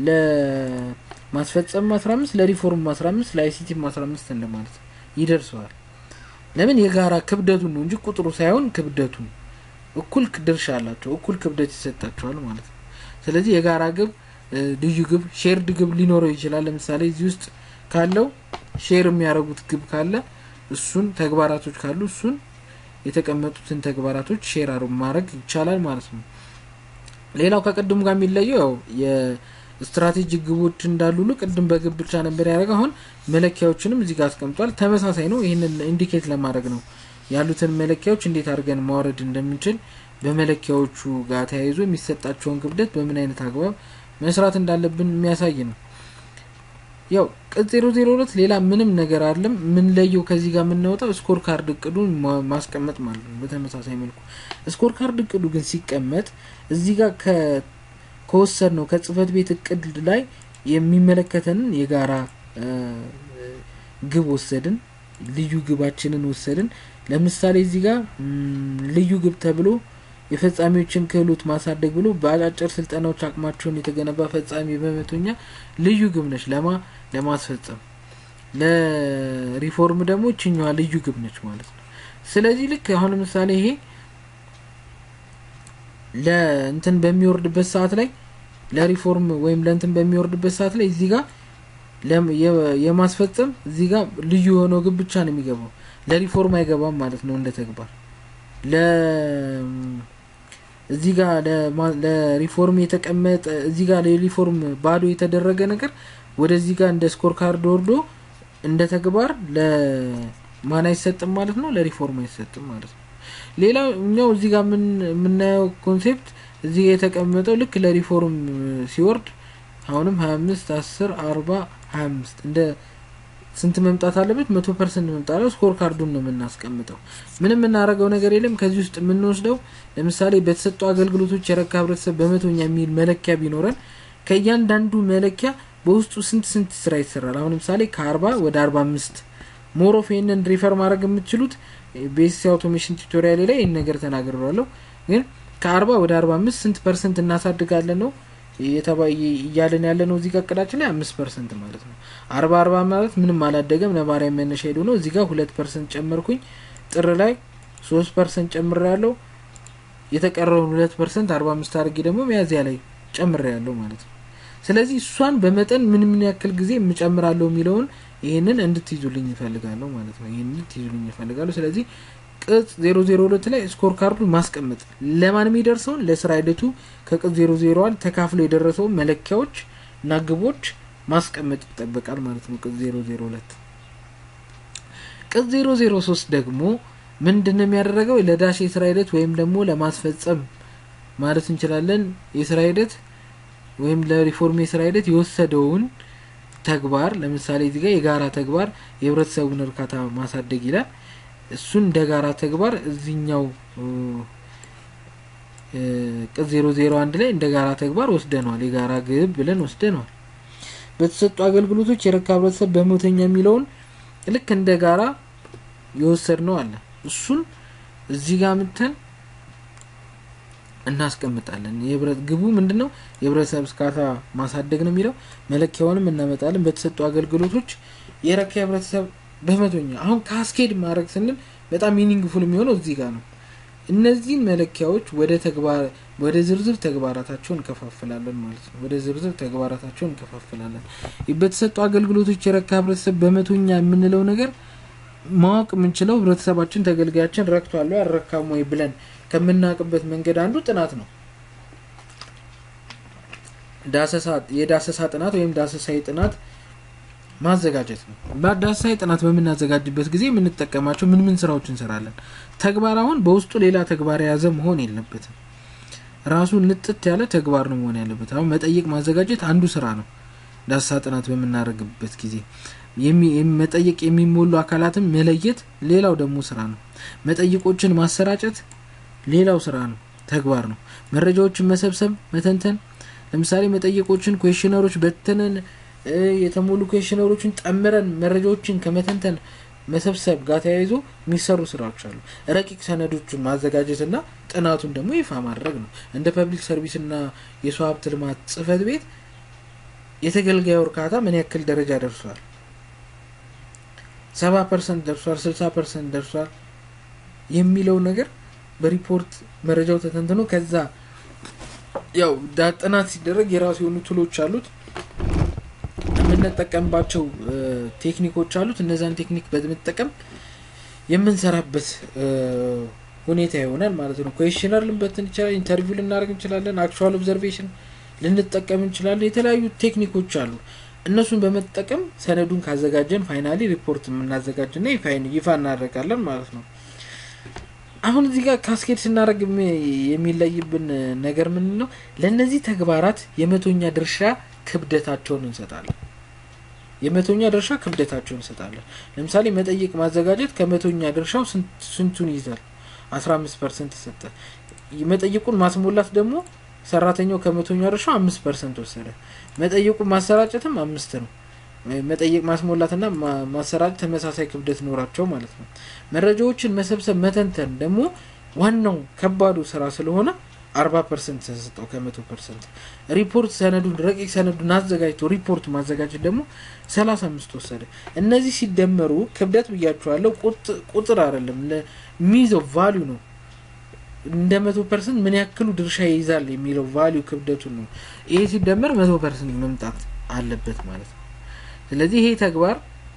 ለማስፈጸም አስራ አምስት ለሪፎርም አስራ አምስት ለአይሲቲም አስራ አምስት እንደማለት ነው ይደርሰዋል። ለምን የጋራ ክብደቱን ነው እንጂ ቁጥሩ ሳይሆን ክብደቱን እኩል ክ- ድርሻ አላቸው፣ እኩል ክብደት ይሰጣቸዋል ማለት ነው። ስለዚህ የጋራ ግብ እ፣ ልዩ ግብ ሼርድ ግብ ሊኖረው ይችላል። ለምሳሌ እዚህ ውስጥ ካለው ሼር የሚያደርጉት ግብ ካለ እሱን ተግባራቶች ካሉ እሱን የተቀመጡትን ተግባራቶች ሼር አር- ማድረግ ይቻላል ማለት ነው። ሌላው ከቅድሙ ጋር የሚለየው ያው የስትራቴጂክ ግቦች እንዳሉ ሁሉ ቅድም በግብ ብቻ ነበር ያደረገው። አሁን መለኪያዎችንም እዚህ ጋር አስቀምጧል። ተመሳሳይ ነው። ይህንን ኢንዲኬት ለማድረግ ነው ያሉትን መለኪያዎች እንዴት አድርገን ማውረድ እንደምንችል በመለኪያዎቹ ጋር ተያይዞ የሚሰጣቸውን ክብደት በምን አይነት አግባብ መስራት እንዳለብን የሚያሳይ ነው። ያው ቅጽ ዜሮ ዜሮ ሁለት ሌላ ምንም ነገር አይደለም። የምንለየው ከዚህ ጋር የምናወጣው ስኮር ካርድ እቅዱን ማ- ማስቀመጥ ማለት ነው። በተመሳሳይ መልኩ ስኮር ካርድ እቅዱ ግን ሲቀመጥ እዚህ ጋር ከ- ከወሰድ ነው ከጽህፈት ቤት እቅድ ላይ የሚመለከተንን የጋራ እ፣ ግብ ወሰድን፣ ልዩ ግባችንን ወሰድን። ለምሳሌ እዚህ ጋር ም፣ ልዩ ግብ ተብሎ የፈጻሚዎችን ክህሎት ማሳደግ ብሎ በአጫጭር ስልጠናዎች አቅማቸውን የተገነባ ፈጻሚ በመቶኛ ልዩ ግብ ነች ለማ ለማስፈጸም ለሪፎርም ደግሞ ይችኛዋ ልዩ ግብ ነች ማለት ነው። ስለዚህ ልክ አሁን ለምሳሌ ይሄ ለእንትን በሚወርድበት ሰዓት ላይ ለሪፎርም ወይም ለእንትን በሚወርድበት ሰዓት ላይ እዚህ ጋር ለም- የ- የማስፈጸም እዚህ ጋር ልዩ የሆነው ግብ ብቻ ነው የሚገባው። ለሪፎርም አይገባም ማለት ነው እንደ ተግባር ለ እዚህ ጋር ለማ- ለሪፎርም የተቀመጠ እዚህ ጋር ለሪፎርም ባዶ የተደረገ ነገር ወደዚህ ጋር እንደ ስኮር ካርድ ወርዶ እንደ ተግባር ለማን አይሰጥም ማለት ነው፣ ለሪፎርም አይሰጥም ማለት ነው። ሌላው እኛው እዚህ ጋር ምን- የምናየው ኮንሴፕት እዚህ ጋር የተቀመጠው ልክ ለሪፎርም ሲወርድ አሁንም ሀያ አምስት አስር አርባ ሀያ አምስት እንደ ስንት መምጣት አለበት? መቶ ፐርሰንት መምጣት አለ። ስኮር ካርዱን ነው የምናስቀምጠው። ምንም የምናደርገው ነገር የለም። ከዚህ ውስጥ የምንወስደው ለምሳሌ በተሰጡ አገልግሎቶች የረካ ህብረተሰብ በመቶኛ የሚል መለኪያ ቢኖረን ከእያንዳንዱ መለኪያ በውስጡ ስንት ስንት ስራ ይሰራል። አሁን ለምሳሌ ከአርባ ወደ አርባ አምስት ሞሮፍ ይህንን ሪፈር ማድረግ የምትችሉት ቤሲስ አውቶሜሽን ቱቶሪያል ላይ ይህን ነገር ተናግሬዋለሁ። ግን ከአርባ ወደ አርባ አምስት ስንት ፐርሰንት እናሳድጋለን ነው እያለን ያለ ነው። እዚህ ጋር እቅዳችን ላይ አምስት ፐርሰንት ማለት ነው። አርባ አርባ ማለት ምንም አላደገም። ነባሪያ መነሻ ሄዱ ነው። እዚህ ጋር ሁለት ፐርሰንት ጨመርኩኝ። ጥር ላይ ሶስት ፐርሰንት ጨምሬ ያለው የተቀረውን ሁለት ፐርሰንት አርባ አምስት አድርጌ ደግሞ ሚያዝያ ላይ ጨምሬ ያለው ማለት ነው። ስለዚህ እሷን በመጠን ምን ምን ያክል ጊዜ የምጨምራለሁ የሚለውን ይህንን እንድትይዙልኝ ይፈልጋለሁ ማለት ነው። ይህንን እንድትይዙልኝ ይፈልጋለሁ። ስለዚህ ቅጽ ዜሮ ዜሮ ሁለት ላይ ስኮር ካርዱን ማስቀመጥ ለማን የሚደርሰውን ለስራ ሂደቱ ከቅጽ ዜሮ ዜሮ አንድ ተካፍሎ የደረሰውን መለኪያዎች እና ግቦች ማስቀመጥ ይጠበቃል ማለት ነው። ቅጽ ዜሮ ዜሮ ሁለት ቅጽ ዜሮ ዜሮ ሶስት ደግሞ ምንድን ነው የሚያደረገው ለዳሽ የስራ ሂደት ወይም ደግሞ ለማስፈጸም ማለት እንችላለን የስራ ሂደት ወይም ለሪፎርም የስራ ሂደት የወሰደውን ተግባር ለምሳሌ እዚህ ጋር የጋራ ተግባር የህብረተሰቡን እርካታ ማሳደግ ይላል። እሱን እንደ ጋራ ተግባር እዚኛው ቅጽ ዜሮ ዜሮ አንድ ላይ እንደ ጋራ ተግባር ወስደነዋል። የጋራ ግብ ብለን ወስደነዋል። በተሰጡ አገልግሎቶች የረካ ህብረተሰብ በመቶኛ የሚለውን ልክ እንደ ጋራ የወሰድ ነው አለ። እሱን እዚህ ጋር ምተን እናስቀምጣለን። የህብረት ግቡ ምንድን ነው? የህብረተሰብ እርካታ ማሳደግ ነው የሚለው መለኪያውንም እናመጣለን። በተሰጡ አገልግሎቶች የረካ ህብረተሰብ በመቶኛ አሁን ካስኬድ ማድረግ ስንል በጣም ሚኒንግፉል የሚሆነው እዚህ ጋር ነው። እነዚህን መለኪያዎች ወደ ተግባር ወደ ዝርዝር ተግባራታቸውን እንከፋፍላለን ማለት ነው። ወደ ዝርዝር ተግባራታቸውን እንከፋፍላለን። በተሰጡ አገልግሎቶች የረካ ህብረተሰብ በመቶኛ የምንለው ነገር ማወቅ የምንችለው ህብረተሰባችን ተገልጋያችን ረክቷል ወይ አልረካም ወይ ብለን ከምናውቅበት መንገድ አንዱ ጥናት ነው። ዳሰሳ የዳሰሳ ጥናት ወይም ዳሰሳዊ ጥናት ማዘጋጀት ነው። በዳሰሳዊ ጥናት በምናዘጋጅበት ጊዜ የምንጠቀማቸው ምን ምን ስራዎች እንሰራለን? ተግባር አሁን በውስጡ ሌላ ተግባር የያዘ መሆን የለበትም። ራሱ ንጥት ያለ ተግባር ነው መሆን ያለበት። አሁን መጠየቅ ማዘጋጀት አንዱ ስራ ነው። ዳሰሳ ጥናት በምናደርግበት ጊዜ መጠየቅ የሚሞሉ አካላትን መለየት ሌላው ደግሞ ስራ ነው። መጠይቆችን ማሰራጨት ሌላው ስራ ነው፣ ተግባር ነው። መረጃዎችን መሰብሰብ፣ መተንተን ለምሳሌ መጠየቆችን ኩዌሽነሮች በተነን የተሞሉ ኩዌሽነሮችን ጠምረን መረጃዎችን ከመተንተን መሰብሰብ ጋር ተያይዞ የሚሰሩ ስራዎች አሉ። ረቂቅ ሰነዶችን ማዘጋጀትና ጥናቱን ደግሞ ይፋ ማድረግ ነው። እንደ ፐብሊክ ሰርቪስና የሰው ሀብት ልማት ጽህፈት ቤት የተገልጋዩ እርካታ ምን ያክል ደረጃ ደርሷል? ሰባ ፐርሰንት ደርሷል፣ ስልሳ ፐርሰንት ደርሷል የሚለው ነገር በሪፖርት መረጃው ተተንትኖ ከዛ ያው ጥናት ሲደረግ የራሱ የሆኑ ቱሎች አሉት የምንጠቀምባቸው ቴክኒኮች አሉት። እነዛን ቴክኒክ በመጠቀም የምንሰራበት ሁኔታ ይሆናል ማለት ነው። ኩዌሽነር ልንበትን ይችላል፣ ኢንተርቪው ልናደርግ እንችላለን፣ አክቹዋል ኦብዘርቬሽን ልንጠቀም እንችላለን። የተለያዩ ቴክኒኮች አሉ። እነሱን በመጠቀም ሰነዱን ካዘጋጀን ፋይናሊ ሪፖርት የምናዘጋጅና ይፋ እናደርጋለን ማለት ነው። አሁን እዚህ ጋር ካስኬድ ስናደርግ የሚለይብን ነገር ምን ነው? ለእነዚህ ተግባራት የመቶኛ ድርሻ ክብደታቸውን እንሰጣለን። የመቶኛ ድርሻ ክብደታቸውን እንሰጣለን። ለምሳሌ መጠየቅ ማዘጋጀት ከመቶኛ ድርሻው ስንቱን ይይዛል? አስራ አምስት ፐርሰንት ሰጠ። መጠይቁን ማስሞላት ደግሞ ሰራተኛው ከመቶኛ ድርሻው አምስት ፐርሰንት ወሰደ። መጠየቁን ማሰራጨትም አምስት ነው። መጠየቅ ማስሞላትና ማሰራጨት ተመሳሳይ ክብደት ኖራቸው ማለት ነው። መረጃዎችን መሰብሰብ መተንተን ደግሞ ዋናው ከባዱ ስራ ስለሆነ አርባ ፐርሰንት ተሰጠው ከመቶ ፐርሰንት። ሪፖርት ሰነዱን ረቂቅ ሰነዱን አዘጋጅቶ ሪፖርት ማዘጋጀት ደግሞ ሰላሳ አምስት ወሰደ። እነዚህ ሲደመሩ ክብደት ብያቸዋለሁ፣ ቁጥር አይደለም የሚይዘው ቫሊዩ ነው። እንደ መቶ ፐርሰንት ምን ያክሉ ድርሻ ይይዛል የሚለው ቫሊዩ ክብደቱን ነው። ይሄ ሲደመር መቶ ፐርሰንት መምጣት አለበት ማለት ነው። ስለዚህ ይሄ ተግባር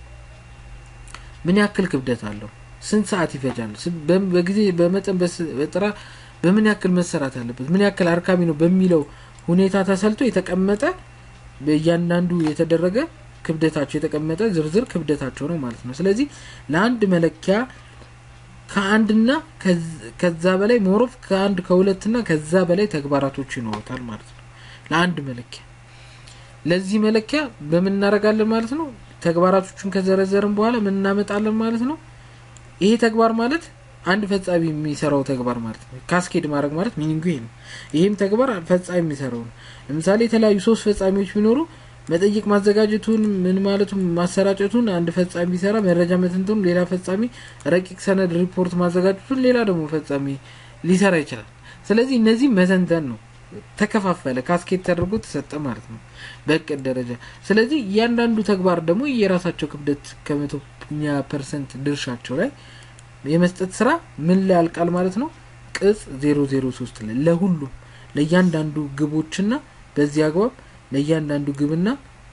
ምን ያክል ክብደት አለው? ስንት ሰዓት ይፈጃል? በጊዜ በመጠን በጥራ በምን ያክል መሰራት አለበት? ምን ያክል አርካሚ ነው በሚለው ሁኔታ ተሰልቶ የተቀመጠ በእያንዳንዱ የተደረገ ክብደታቸው የተቀመጠ ዝርዝር ክብደታቸው ነው ማለት ነው። ስለዚህ ለአንድ መለኪያ ከአንድና ከዛ በላይ ሞሮፍ ከአንድ ከሁለትና ከዛ በላይ ተግባራቶች ይኖሩታል ማለት ነው። ለአንድ መለኪያ ለዚህ መለኪያ በምን እናደርጋለን ማለት ነው። ተግባራቶቹን ከዘረዘርን በኋላ ምን እናመጣለን ማለት ነው። ይሄ ተግባር ማለት አንድ ፈጻሚ የሚሰራው ተግባር ማለት ነው። ካስኬድ ማድረግ ማለት ሚኒንጉ ይሄ ነው። ይሄም ተግባር ፈጻሚ የሚሰራው ነው። ለምሳሌ የተለያዩ ሶስት ፈጻሚዎች ቢኖሩ መጠይቅ ማዘጋጀቱን ምን ማለቱን ማሰራጨቱን አንድ ፈጻሚ ቢሰራ መረጃ መተንተኑን ሌላ ፈጻሚ ረቂቅ ሰነድ ሪፖርት ማዘጋጀቱን ሌላ ደግሞ ፈጻሚ ሊሰራ ይችላል ስለዚህ እነዚህ መተንተን ነው ተከፋፈለ ካስኬት ተደርጎ ተሰጠ ማለት ነው በእቅድ ደረጃ ስለዚህ እያንዳንዱ ተግባር ደግሞ የራሳቸው ክብደት ከመቶኛ ፐርሰንት ድርሻቸው ላይ የመስጠት ስራ ምን ላይ ያልቃል ማለት ነው ቅጽ ዜሮ ዜሮ ሶስት ላይ ለሁሉም ለእያንዳንዱ ግቦችና በዚህ አግባብ ለእያንዳንዱ ግብና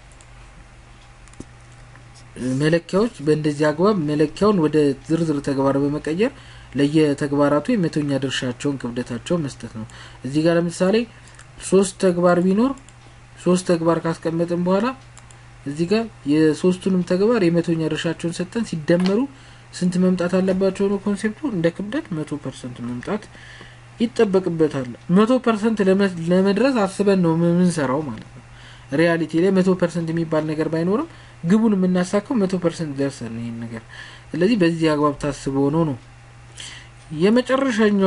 መለኪያዎች በእንደዚህ አግባብ መለኪያውን ወደ ዝርዝር ተግባር በመቀየር ለየተግባራቱ የመቶኛ ድርሻቸውን ክብደታቸውን መስጠት ነው እዚህ ጋር ለምሳሌ ሶስት ተግባር ቢኖር ሶስት ተግባር ካስቀመጥን በኋላ እዚህ ጋር የሶስቱንም ተግባር የመቶኛ ድርሻቸውን ሰጠን ሲደመሩ ስንት መምጣት አለባቸው ነው ኮንሴፕቱ እንደ ክብደት መቶ ፐርሰንት መምጣት ይጠበቅበታል መቶ ፐርሰንት ለመድረስ አስበን ነው የምንሰራው ማለት ነው ሪያሊቲ ላይ መቶ ፐርሰንት የሚባል ነገር ባይኖርም ግቡን የምናሳካው መቶ ፐርሰንት ደርሰን ይህን ነገር ስለዚህ በዚህ አግባብ ታስቦ ነው ነው የመጨረሻኛዋ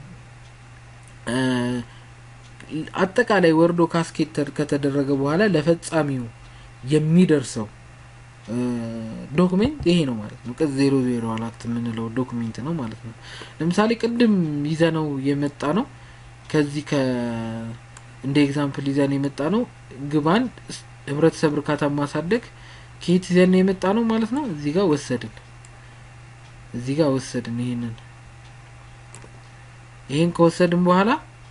አጠቃላይ ወርዶ ካስኬት ከተደረገ በኋላ ለፈጻሚው የሚደርሰው ዶክሜንት ይሄ ነው ማለት ነው ቅጽ ዜሮ ዜሮ አራት የምንለው ዶክሜንት ነው ማለት ነው ለምሳሌ ቅድም ይዘነው የመጣ ነው ከዚህ ከ እንደ ኤግዛምፕል ይዘን የመጣ ነው ግባን ህብረተሰብ እርካታ ማሳደግ ከየት ይዘን የመጣ ነው ማለት ነው እዚህ ጋር ወሰድን እዚህ ጋር ወሰድን ይሄንን ይህን ከወሰድን በኋላ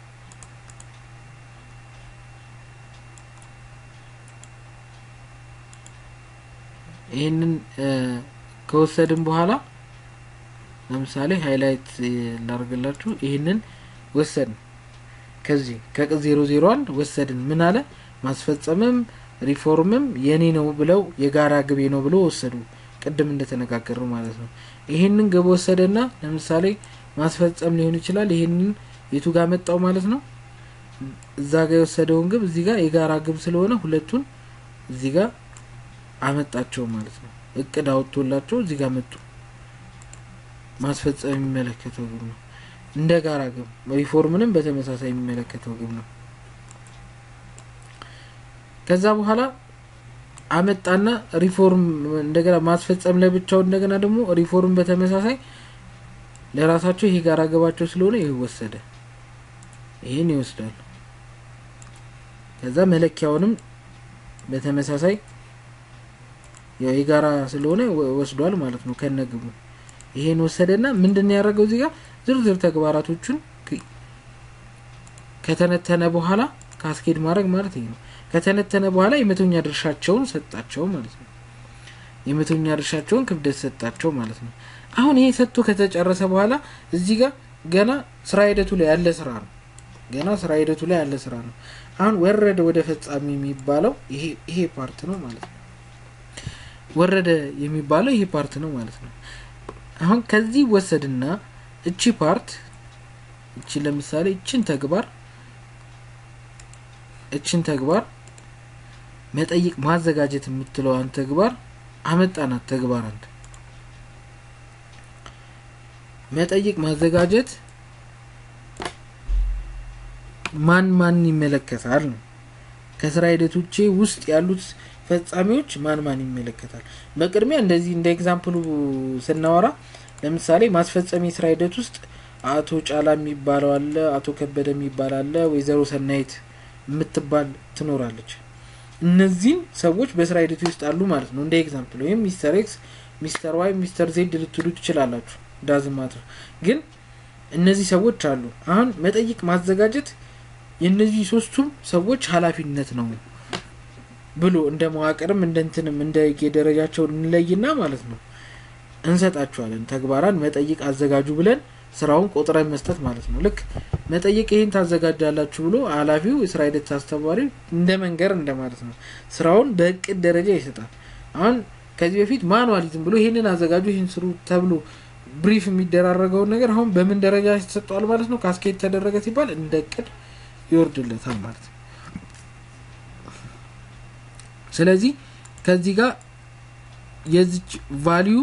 ይህንን ከወሰድን በኋላ ለምሳሌ ሀይላይት ላርግላችሁ ይህንን ወሰድን ከዚህ ከቅጽ ዜሮ ዜሮ አንድ ወሰድን ምን አለ ማስፈጸምም ሪፎርምም የኔ ነው ብለው የጋራ ግቤ ነው ብሎ ወሰዱ ቅድም እንደተነጋገር ማለት ነው ይህንን ግብ ወሰደና ለምሳሌ ማስፈጸም ሊሆን ይችላል ይህንን የቱ ጋር መጣው ማለት ነው እዛ ጋር የወሰደውን ግብ እዚህ ጋር የጋራ ግብ ስለሆነ ሁለቱን እዚህ ጋር አመጣቸው ማለት ነው እቅድ አወጥቶላቸው እዚህ ጋር መጡ ማስፈጸም የሚመለከተው ግብ ነው እንደ ጋራ ግብ ሪፎርምንም በተመሳሳይ የሚመለከተው ግብ ነው ከዛ በኋላ አመጣና ሪፎርም እንደገና ማስፈጸም ለብቻው እንደገና ደግሞ ሪፎርም በተመሳሳይ ለራሳቸው ይሄ ጋራ ገባቸው ስለሆነ ይህ ወሰደ ይህን ይወስዳሉ ከዛ መለኪያውንም በተመሳሳይ ያው የጋራ ስለሆነ ወስዷል ማለት ነው ከነግቡ ይሄን ወሰደና ምንድን ያደረገው እዚህ ጋር ዝርዝር ተግባራቶቹን ከተነተነ በኋላ ካስኬድ ማድረግ ማለት ይሄ ነው ከተነተነ በኋላ የመቶኛ ድርሻቸውን ሰጣቸው ማለት ነው የመቶኛ ድርሻቸውን ክብደት ሰጣቸው ማለት ነው አሁን ይሄ ሰጥቶ ከተጨረሰ በኋላ እዚህ ጋር ገና ስራ ሂደቱ ላይ ያለ ስራ ነው ገና ስራ ሂደቱ ላይ ያለ ስራ ነው አሁን ወረደ ወደ ፈጻሚ የሚባለው ይሄ ፓርት ነው ማለት ነው ወረደ የሚባለው ይሄ ፓርት ነው ማለት ነው አሁን ከዚህ ወሰድና እቺ ፓርት እቺ ለምሳሌ እችን ተግባር እችን ተግባር መጠይቅ ማዘጋጀት የምትለዋን ተግባር አመጣናት ተግባር አንድ መጠይቅ ማዘጋጀት ማን ማን ይመለከታል ነው ከስራ ሂደቶቼ ውስጥ ያሉት ፈጻሚዎች ማን ማን ይመለከታል በቅድሚያ እንደዚህ እንደ ኤግዛምፕሉ ስናወራ ለምሳሌ ማስፈጸም የስራ ሂደት ውስጥ አቶ ጫላ የሚባለው አለ አቶ ከበደ የሚባል አለ ወይዘሮ ሰናይት የምትባል ትኖራለች እነዚህን ሰዎች በስራ ሂደቱ ውስጥ አሉ ማለት ነው እንደ ኤግዛምፕል ወይም ሚስተር ኤክስ ሚስተር ዋይ ሚስተር ዜድ ልትሉ ትችላላችሁ ዳዝማትር ግን እነዚህ ሰዎች አሉ አሁን መጠይቅ ማዘጋጀት የእነዚህ ሶስቱም ሰዎች ሀላፊነት ነው ብሎ እንደ መዋቅርም እንደ እንትንም እንደ የደረጃቸው እንለይና ማለት ነው እንሰጣቸዋለን ተግባራን መጠይቅ አዘጋጁ ብለን ስራውን ቆጥረን መስጠት ማለት ነው ልክ መጠይቅ ይህን ታዘጋጃላችሁ ብሎ ሀላፊው የስራ ሂደት አስተባባሪ እንደ መንገር እንደማለት ነው ስራውን በእቅድ ደረጃ ይሰጣል አሁን ከዚህ በፊት ማኑዋሊዝም ብሎ ይህንን አዘጋጁ ይህን ስሩ ተብሎ ብሪፍ የሚደራረገውን ነገር አሁን በምን ደረጃ ይሰጠዋል ማለት ነው ካስኬት ተደረገ ሲባል እንደ እቅድ ይወርድለታል ማለት ነው ስለዚህ ከዚህ ጋር የዚች ቫሊዩ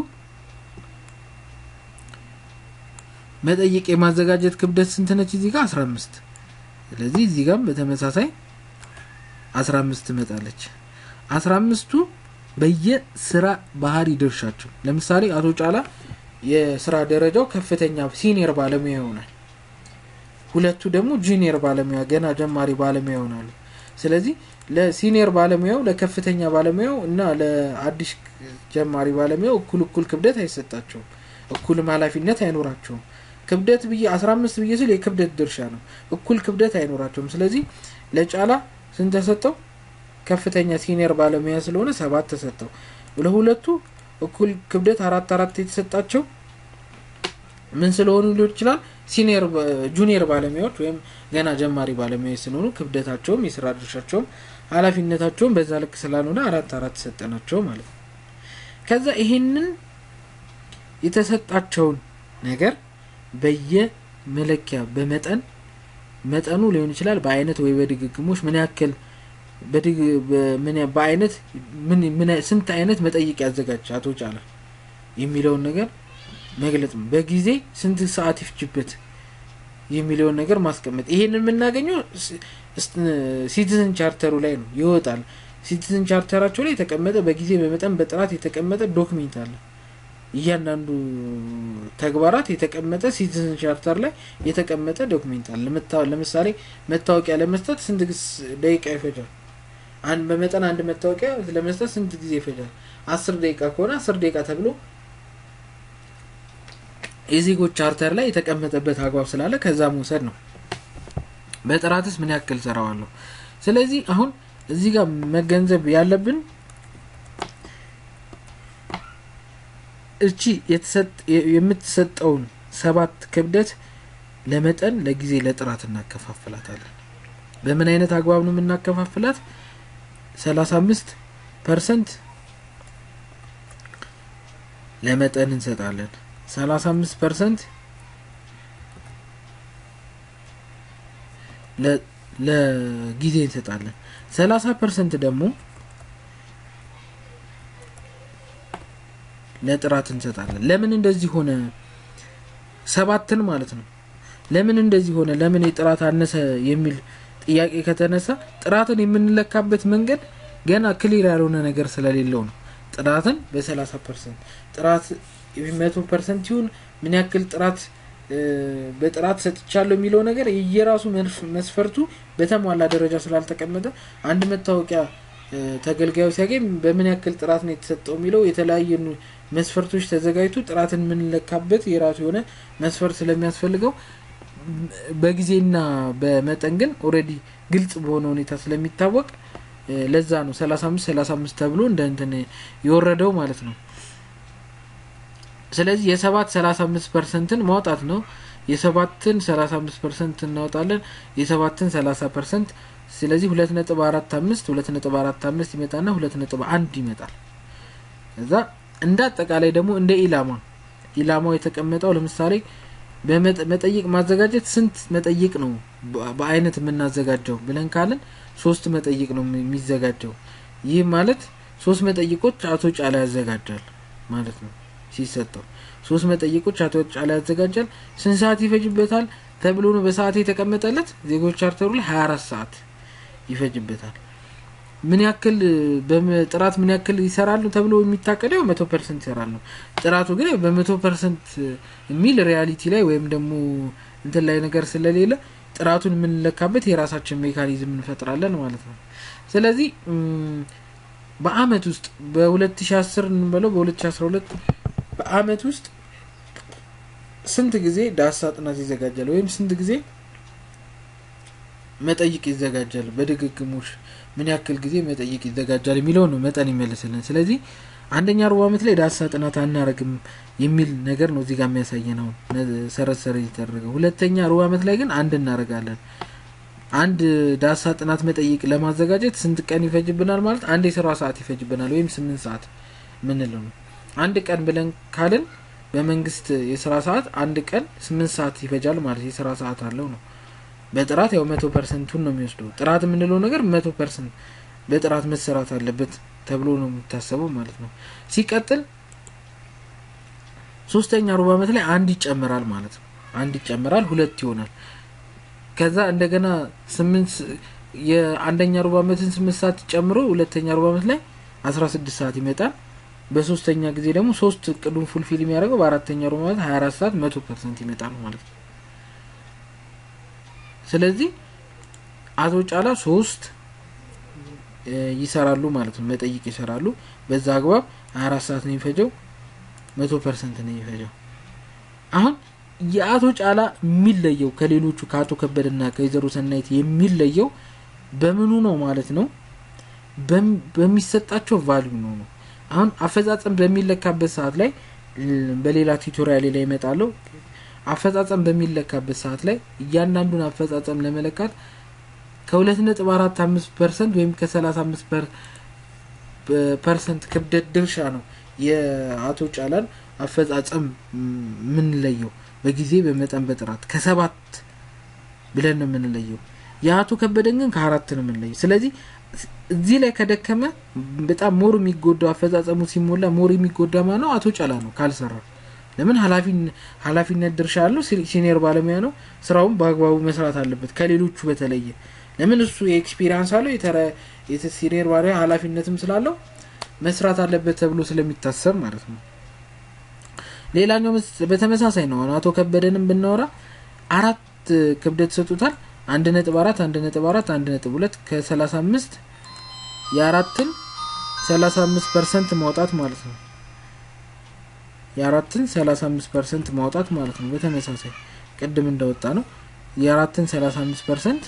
መጠየቅ የማዘጋጀት ክብደት ስንት ነች እዚህ ጋር አስራ አምስት ስለዚህ እዚህ ጋርም በተመሳሳይ አስራ አምስት ትመጣለች አስራ አምስቱ በየስራ ባህሪ ድርሻቸው ለምሳሌ አቶ ጫላ የስራ ደረጃው ከፍተኛ ሲኒየር ባለሙያ ይሆናል። ሁለቱ ደግሞ ጁኒየር ባለሙያ ገና ጀማሪ ባለሙያ ይሆናሉ። ስለዚህ ለሲኒየር ባለሙያው ለከፍተኛ ባለሙያው እና ለአዲስ ጀማሪ ባለሙያው እኩል እኩል ክብደት አይሰጣቸውም። እኩልም ኃላፊነት አይኖራቸውም። ክብደት ብዬ አስራ አምስት ብዬ ስል የክብደት ድርሻ ነው። እኩል ክብደት አይኖራቸውም። ስለዚህ ለጫላ ስንት ተሰጠው? ከፍተኛ ሲኒየር ባለሙያ ስለሆነ ሰባት ተሰጠው። ለሁለቱ እኩል ክብደት አራት አራት የተሰጣቸው ምን ስለሆኑ ሊሆን ይችላል? ሲኒየር ጁኒየር ባለሙያዎች ወይም ገና ጀማሪ ባለሙያዎች ስለሆኑ ክብደታቸውም የስራ ድርሻቸውም ኃላፊነታቸውም በዛ ልክ ስላልሆነ አራት አራት ተሰጠናቸው ማለት ነው። ከዛ ይሄንን የተሰጣቸውን ነገር በየመለኪያ በመጠን መጠኑ ሊሆን ይችላል በአይነት ወይ በድግግሞች ምን ያክል በአይነት ስንት አይነት መጠይቅ ያዘጋጅ አቶ ጫላ የሚለውን ነገር መግለጽ ነው። በጊዜ ስንት ሰዓት ይፍጅበት የሚለውን ነገር ማስቀመጥ። ይሄንን የምናገኘው ሲቲዝን ቻርተሩ ላይ ነው ይወጣል። ሲቲዝን ቻርተራቸው ላይ የተቀመጠ በጊዜ በመጠን በጥራት የተቀመጠ ዶክሜንት አለ። እያንዳንዱ ተግባራት የተቀመጠ ሲቲዝን ቻርተር ላይ የተቀመጠ ዶክሜንት አለ። ለምሳሌ መታወቂያ ለመስጠት ስንት ደቂቃ ይፈጃል? አንድ በመጠን አንድ መታወቂያ ለመስጠት ስንት ጊዜ ይፈጃል? አስር ደቂቃ ከሆነ አስር ደቂቃ ተብሎ የዜጎች ቻርተር ላይ የተቀመጠበት አግባብ ስላለ ከዛ መውሰድ ነው። በጥራትስ ምን ያክል ሰራዋለሁ? ስለዚህ አሁን እዚህ ጋር መገንዘብ ያለብን እቺ የምትሰጠውን ሰባት ክብደት ለመጠን፣ ለጊዜ፣ ለጥራት እናከፋፍላታለን። በምን አይነት አግባብ ነው የምናከፋፍላት? ሰላሳ አምስት ፐርሰንት ለመጠን እንሰጣለን። ሰላሳ አምስት ፐርሰንት ለጊዜ እንሰጣለን። ሰላሳ ፐርሰንት ደግሞ ለጥራት እንሰጣለን። ለምን እንደዚህ ሆነ? ሰባትን ማለት ነው። ለምን እንደዚህ ሆነ? ለምን የጥራት አነሰ የሚል ጥያቄ ከተነሳ ጥራትን የምንለካበት መንገድ ገና ክሊር ያልሆነ ነገር ስለሌለው ነው። ጥራትን በሰላሳ ፐርሰንት ጥራት መቶ ፐርሰንት ይሁን ምን ያክል ጥራት በጥራት ሰጥቻለሁ የሚለው ነገር የየራሱ መስፈርቱ በተሟላ ደረጃ ስላልተቀመጠ አንድ መታወቂያ ተገልጋዩ ሲያገኝ በምን ያክል ጥራት ነው የተሰጠው የሚለው የተለያየ መስፈርቶች ተዘጋጅቶ ጥራትን የምንለካበት የራሱ የሆነ መስፈርት ስለሚያስፈልገው በጊዜና በመጠን ግን ኦልሬዲ ግልጽ በሆነ ሁኔታ ስለሚታወቅ ለዛ ነው ሰላሳ አምስት ሰላሳ አምስት ተብሎ እንደ እንትን የወረደው ማለት ነው። ስለዚህ የሰባት ሰላሳ አምስት ፐርሰንትን ማውጣት ነው። የሰባትን ሰላሳ አምስት ፐርሰንት እናወጣለን። የሰባትን ሰላሳ ፐርሰንት ስለዚህ ሁለት ነጥብ አራት አምስት ሁለት ነጥብ አራት አምስት ይመጣና ሁለት ነጥብ አንድ ይመጣል። እዛ እንደ አጠቃላይ ደግሞ እንደ ኢላማ ኢላማው የተቀመጠው ለምሳሌ በመጠይቅ ማዘጋጀት ስንት መጠይቅ ነው በአይነት የምናዘጋጀው ብለን ካልን ሶስት መጠይቅ ነው የሚዘጋጀው። ይህ ማለት ሶስት መጠይቆች አቶ ጫላ ያዘጋጃል ማለት ነው። ሲሰጠው ሶስት መጠይቆች አቶ ጫላ ያዘጋጃል። ስንት ሰዓት ይፈጅበታል ተብሎ ነው በሰዓት የተቀመጠለት? ዜጎች ቻርተሩ ላይ ሀያ አራት ሰዓት ይፈጅበታል። ምን ያክል በጥራት ምን ያክል ይሰራሉ ተብሎ የሚታቀደው መቶ ፐርሰንት ይሰራሉ። ጥራቱ ግን በመቶ ፐርሰንት የሚል ሪያሊቲ ላይ ወይም ደግሞ እንትን ላይ ነገር ስለሌለ ጥራቱን የምንለካበት የራሳችን ሜካኒዝም እንፈጥራለን ማለት ነው። ስለዚህ በአመት ውስጥ በ2010 እንበለው በ2012 በአመት ውስጥ ስንት ጊዜ ዳሳ ጥናት ይዘጋጃል ወይም ስንት ጊዜ መጠይቅ ይዘጋጃል በድግግሞሽ ምን ያክል ጊዜ መጠይቅ ይዘጋጃል የሚለው ነው መጠን ይመልስልን። ስለዚህ አንደኛ ሩብ አመት ላይ ዳሳ ጥናት አናረግም የሚል ነገር ነው እዚህ ጋር የሚያሳየን አሁን ሰረሰረ የተደረገ። ሁለተኛ ሩብ አመት ላይ ግን አንድ እናደርጋለን። አንድ ዳሳ ጥናት መጠይቅ ለማዘጋጀት ስንት ቀን ይፈጅብናል ማለት አንድ የስራ ሰዓት ይፈጅብናል ወይም ስምንት ሰዓት ምንለው ነው። አንድ ቀን ብለን ካልን በመንግስት የስራ ሰዓት አንድ ቀን ስምንት ሰዓት ይፈጃል ማለት የስራ ሰዓት አለው ነው። በጥራት ያው መቶ ፐርሰንቱን ነው የሚወስደው። ጥራት የምንለው ነገር መቶ ፐርሰንት በጥራት መሰራት አለበት ተብሎ ነው የሚታሰበው ማለት ነው። ሲቀጥል ሶስተኛ ሩብ አመት ላይ አንድ ይጨምራል ማለት ነው። አንድ ይጨምራል፣ ሁለት ይሆናል። ከዛ እንደገና ስምንት የአንደኛ ሩብ ዓመትን ስምንት ሰዓት ጨምሮ ሁለተኛ ሩብ ዓመት ላይ አስራ ስድስት ሰዓት ይመጣል። በሶስተኛ ጊዜ ደግሞ ሶስት እቅዱን ፉልፊል የሚያደርገው በአራተኛ ሩብ ዓመት ሀያ አራት ሰዓት መቶ ፐርሰንት ይመጣል ማለት ነው። ስለዚህ አቶ ጫላ ሶስት ይሰራሉ ማለት ነው። መጠይቅ ይሰራሉ። በዛ አግባብ ሀያ አራት ሰዓት ነው የሚፈጀው፣ መቶ ፐርሰንት ነው የሚፈጀው። አሁን የአቶ ጫላ የሚለየው ከሌሎቹ ከአቶ ከበደና ከወይዘሮ ሰናይት የሚለየው በምኑ ነው ማለት ነው? በሚሰጣቸው ቫልዩ ነው ነው። አሁን አፈጻጸም በሚለካበት ሰዓት ላይ በሌላ ቱቶሪያል ላይ ይመጣለው። አፈጻጸም በሚለካበት ሰዓት ላይ እያንዳንዱን አፈጻጸም ለመለካት ከሁለት ነጥብ አራት አምስት ፐርሰንት ወይም ከሰላሳ አምስት ፐርሰንት ክብደት ድርሻ ነው የአቶ ጫላን አፈጻጸም የምንለየው በጊዜ በመጠን በጥራት ከሰባት ብለን ነው የምንለየው። የአቶ ከበደን ግን ከአራት ነው የምንለየው። ስለዚህ እዚህ ላይ ከደከመ በጣም ሞር የሚጎዳው አፈጻጸሙ ሲሞላ ሞር የሚጎዳ ማ ነው አቶ ጫላ ነው ካልሰራ። ለምን ኃላፊነት ድርሻ ያለው ሲኒየር ባለሙያ ነው። ስራውን በአግባቡ መስራት አለበት ከሌሎቹ በተለየ። ለምን እሱ የኤክስፒሪንስ አለው ሲኒየር ባለሙያ ኃላፊነትም ስላለው መስራት አለበት ተብሎ ስለሚታሰብ ማለት ነው። ሌላኛው በተመሳሳይ ነው። አቶ ከበደንም ብናወራ አራት ክብደት ሰጡታል። አንድ ነጥብ አራት አንድ ነጥብ አራት አንድ ነጥብ ሁለት ከሰላሳ አምስት የአራትን ሰላሳ አምስት ፐርሰንት ማውጣት ማለት ነው። የአራትን ሰላሳ አምስት ፐርሰንት ማውጣት ማለት ነው። በተመሳሳይ ቅድም እንዳወጣ ነው የአራትን ሰላሳ አምስት ፐርሰንት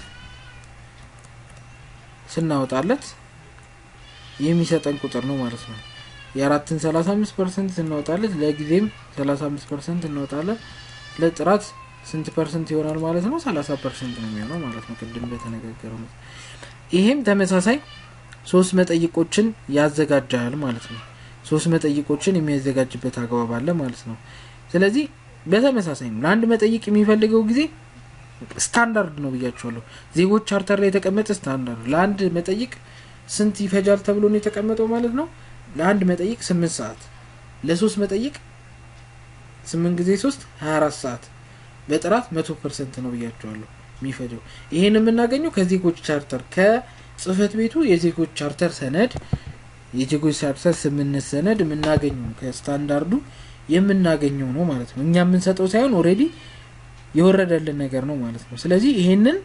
ስናወጣለት የሚሰጠን ቁጥር ነው ማለት ነው። የአራትን ሰላሳ አምስት ፐርሰንት ስናወጣለት ለጊዜም ሰላሳ አምስት ፐርሰንት እናወጣለን። ለጥራት ስንት ፐርሰንት ይሆናል ማለት ነው? ሰላሳ ፐርሰንት ነው የሚሆነው ማለት ነው። ቅድም በተነጋገረው ይሄም ተመሳሳይ ሶስት መጠይቆችን ያዘጋጃል ማለት ነው። ሶስት መጠይቆችን የሚያዘጋጅበት አግባብ አለ ማለት ነው። ስለዚህ በተመሳሳይ ነው። ለአንድ መጠይቅ የሚፈልገው ጊዜ ስታንዳርድ ነው ብያቸዋለሁ። ዜጎች ቻርተር ላይ የተቀመጠ ስታንዳርድ ለአንድ መጠይቅ ስንት ይፈጃል ተብሎ ነው የተቀመጠው ማለት ነው። ለአንድ መጠይቅ ስምንት ሰዓት ለሶስት መጠይቅ ስምንት ጊዜ ሶስት ሀያ አራት ሰዓት በጥራት መቶ ፐርሰንት ነው ብያቸዋለሁ የሚፈጀው። ይሄን የምናገኘው ከዜጎች ቻርተር ከጽህፈት ቤቱ የዜጎች ቻርተር ሰነድ የዜጎች ቻርተር ስምምነት ሰነድ የምናገኘው ከስታንዳርዱ የምናገኘው ነው ማለት ነው። እኛ የምንሰጠው ሳይሆን ኦልሬዲ የወረደልን ነገር ነው ማለት ነው። ስለዚህ ይሄንን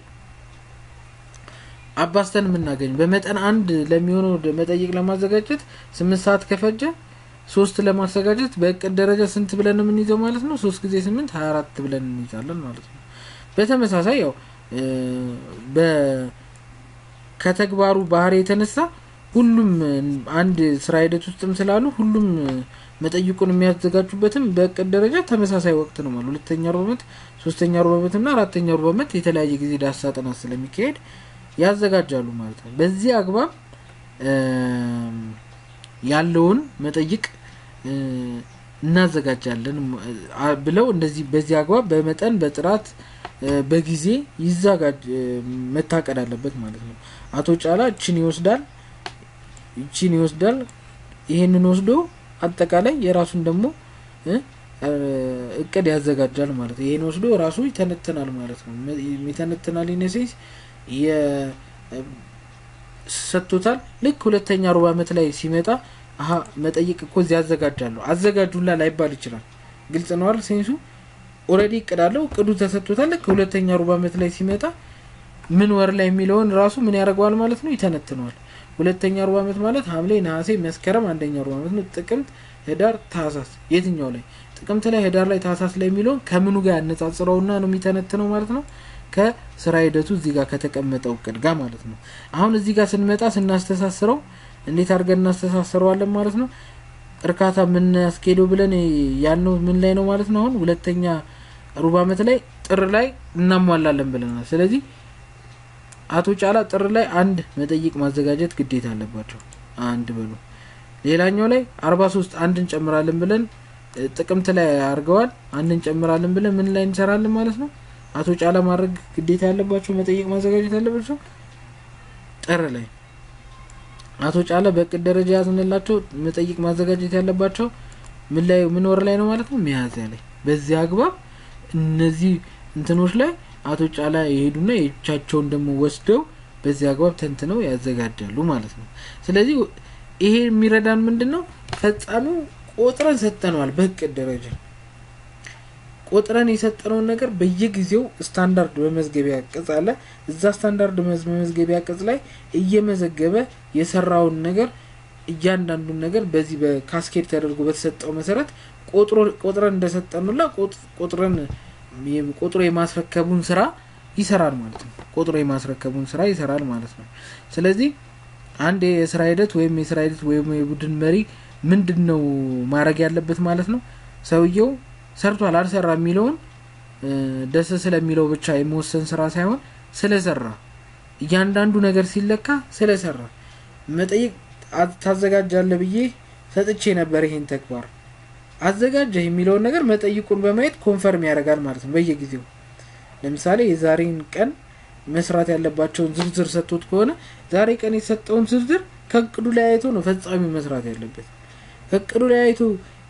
አባስተን የምናገኝ በመጠን አንድ ለሚሆነው መጠይቅ ለማዘጋጀት ስምንት ሰዓት ከፈጀ ሶስት ለማዘጋጀት በእቅድ ደረጃ ስንት ብለን ነው የምንይዘው ማለት ነው? ሶስት ጊዜ ስምንት ሀያ አራት ብለን እንይዛለን ማለት ነው። በተመሳሳይ ያው ከተግባሩ ባህሪ የተነሳ ሁሉም አንድ ስራ ሂደት ውስጥም ስላሉ ሁሉም መጠይቁን የሚያዘጋጁበትም በእቅድ ደረጃ ተመሳሳይ ወቅት ነው ማለት ሁለተኛ ሩብ ዓመት፣ ሶስተኛ ሩብ ዓመት እና አራተኛ ሩብ ዓመት የተለያየ ጊዜ ዳሰሳ ጥናት ስለሚካሄድ ያዘጋጃሉ ማለት ነው። በዚህ አግባብ ያለውን መጠይቅ እናዘጋጃለን ብለው እንደዚህ በዚህ አግባብ በመጠን በጥራት በጊዜ ይዘጋጅ መታቀድ አለበት ማለት ነው። አቶ ጫላ እችን ይወስዳል ይችን ይወስዳል። ይሄንን ወስዶ አጠቃላይ የራሱን ደግሞ እቅድ ያዘጋጃል ማለት ነው። ይሄን ወስዶ ራሱ ይተነትናል ማለት ነው። ይተነትናል ኢነሴንስ ሰጥቶታል። ልክ ሁለተኛ ሩብ ዓመት ላይ ሲመጣ አሀ መጠይቅ እኮ እዚህ ያዘጋጃለሁ አዘጋጁላ ላይባል ይችላል። ግልጽ ነው አይደል? ሴንሱ ኦልሬዲ እቅድ አለው። እቅዱ ተሰጥቶታል። ልክ ሁለተኛ ሩብ ዓመት ላይ ሲመጣ ምን ወር ላይ የሚለውን ራሱ ምን ያደርገዋል ማለት ነው፣ ይተነትነዋል። ሁለተኛ ሩብ ዓመት ማለት ሐምሌ፣ ነሐሴ፣ መስከረም አንደኛ ሩብ ዓመት ነው። ጥቅምት፣ ህዳር፣ ታህሳስ የትኛው ላይ ጥቅምት ላይ፣ ህዳር ላይ፣ ታህሳስ ላይ የሚለውን ከምኑ ጋር ያነጻጽረውና ነው የሚተነትነው ማለት ነው ከስራ ሂደቱ እዚህ ጋር ከተቀመጠው እቅድ ጋር ማለት ነው። አሁን እዚህ ጋር ስንመጣ ስናስተሳስረው እንዴት አድርገን እናስተሳስረዋለን ማለት ነው። እርካታ የምናስኬደው ብለን ያልነው ምን ላይ ነው ማለት ነው። አሁን ሁለተኛ ሩብ ዓመት ላይ ጥር ላይ እናሟላለን ብለናል። ስለዚህ አቶ ጫላ ጥር ላይ አንድ መጠይቅ ማዘጋጀት ግዴታ አለባቸው። አንድ በሉ። ሌላኛው ላይ አርባ ሶስት አንድ እንጨምራለን ብለን ጥቅምት ላይ አድርገዋል። አንድ እንጨምራለን ብለን ምን ላይ እንሰራለን ማለት ነው አቶ ጫላ ማድረግ ግዴታ ያለባቸው መጠየቅ ማዘጋጀት ያለባቸው ጥር ላይ አቶ ጫላ በእቅድ ደረጃ ያዝንላቸው መጠይቅ ማዘጋጀት ያለባቸው ምን ላይ ምን ወር ላይ ነው ማለት ነው ሚያዝያ ላይ በዚህ አግባብ እነዚህ እንትኖች ላይ አቶ ጫላ የሄዱና የቻቸውን ደግሞ ወስደው በዚህ አግባብ ተንትነው ያዘጋጃሉ ማለት ነው። ስለዚህ ይሄ የሚረዳን ምንድን ነው? ፈጻሚው ቆጥረን ሰጠነዋል። በእቅድ ደረጃ ቆጥረን የሰጠነውን ነገር በየጊዜው ስታንዳርድ መመዝገቢያ ቅጽ አለ። እዛ ስታንዳርድ መመዝገቢያ ቅጽ ላይ እየመዘገበ የሰራውን ነገር እያንዳንዱን ነገር በዚህ በካስኬድ ተደርጎ በተሰጠው መሰረት ቆጥረን እንደሰጠኑላ ቆጥረን ቆጥሮ የማስረከቡን ስራ ይሰራል ማለት ነው። ቆጥሮ የማስረከቡን ስራ ይሰራል ማለት ነው። ስለዚህ አንድ የስራ ሂደት ወይም የስራ ሂደት ወይም የቡድን መሪ ምንድን ነው ማድረግ ያለበት ማለት ነው? ሰውየው ሰርቷል አልሰራ የሚለውን ደስ ስለሚለው ብቻ የመወሰን ስራ ሳይሆን ስለሰራ እያንዳንዱ ነገር ሲለካ ስለሰራ መጠየቅ ታዘጋጃለህ ብዬ ሰጥቼ ነበር ይሄን ተግባር አዘጋጀህ የሚለውን ነገር መጠይቁን በማየት ኮንፈርም ያደርጋል ማለት ነው። በየጊዜው ለምሳሌ የዛሬን ቀን መስራት ያለባቸውን ዝርዝር ሰጥቶት ከሆነ ዛሬ ቀን የተሰጠውን ዝርዝር ከእቅዱ ላይ አይቶ ነው ፈጻሚው መስራት ያለበት። ከእቅዱ ላይ አይቶ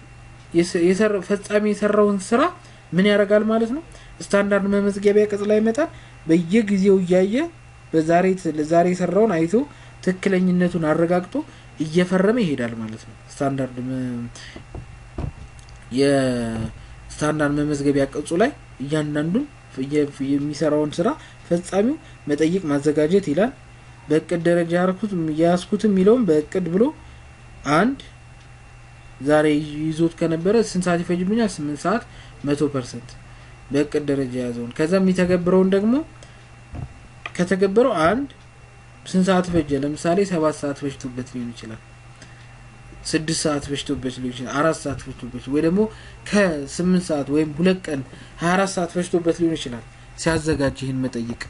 ፈጻሚ የሰራውን ስራ ምን ያደርጋል ማለት ነው። ስታንዳርድ መመዝገቢያ ቅጽ ላይ ይመጣል። በየጊዜው እያየ በዛሬ ዛሬ የሰራውን አይቶ ትክክለኝነቱን አረጋግጦ እየፈረመ ይሄዳል ማለት ነው። ስታንዳርድ የስታንዳርድ መመዝገቢያ ቅጹ ላይ እያንዳንዱን የሚሰራውን ስራ ፈጻሚው መጠይቅ ማዘጋጀት ይላል። በእቅድ ደረጃ ያርኩት የያዝኩት የሚለውም በእቅድ ብሎ አንድ ዛሬ ይዞት ከነበረ ስንት ሰዓት ይፈጅብኛል? ስምንት ሰዓት መቶ ፐርሰንት በእቅድ ደረጃ የያዘውን ከዛ የሚተገብረውን ደግሞ ከተገበረው አንድ ስንት ሰዓት ፈጀ? ለምሳሌ ሰባት ሰዓት ፈጅቶበት ሊሆን ይችላል። ስድስት ሰዓት ፈጅቶበት ሊሆን ይችላል። አራት ሰዓት ፈጅቶበት ወይ ደግሞ ከስምንት ሰዓት ወይም ሁለት ቀን ሀያ አራት ሰዓት ፈጅቶበት ሊሆን ይችላል ሲያዘጋጅ ይህን መጠይቅ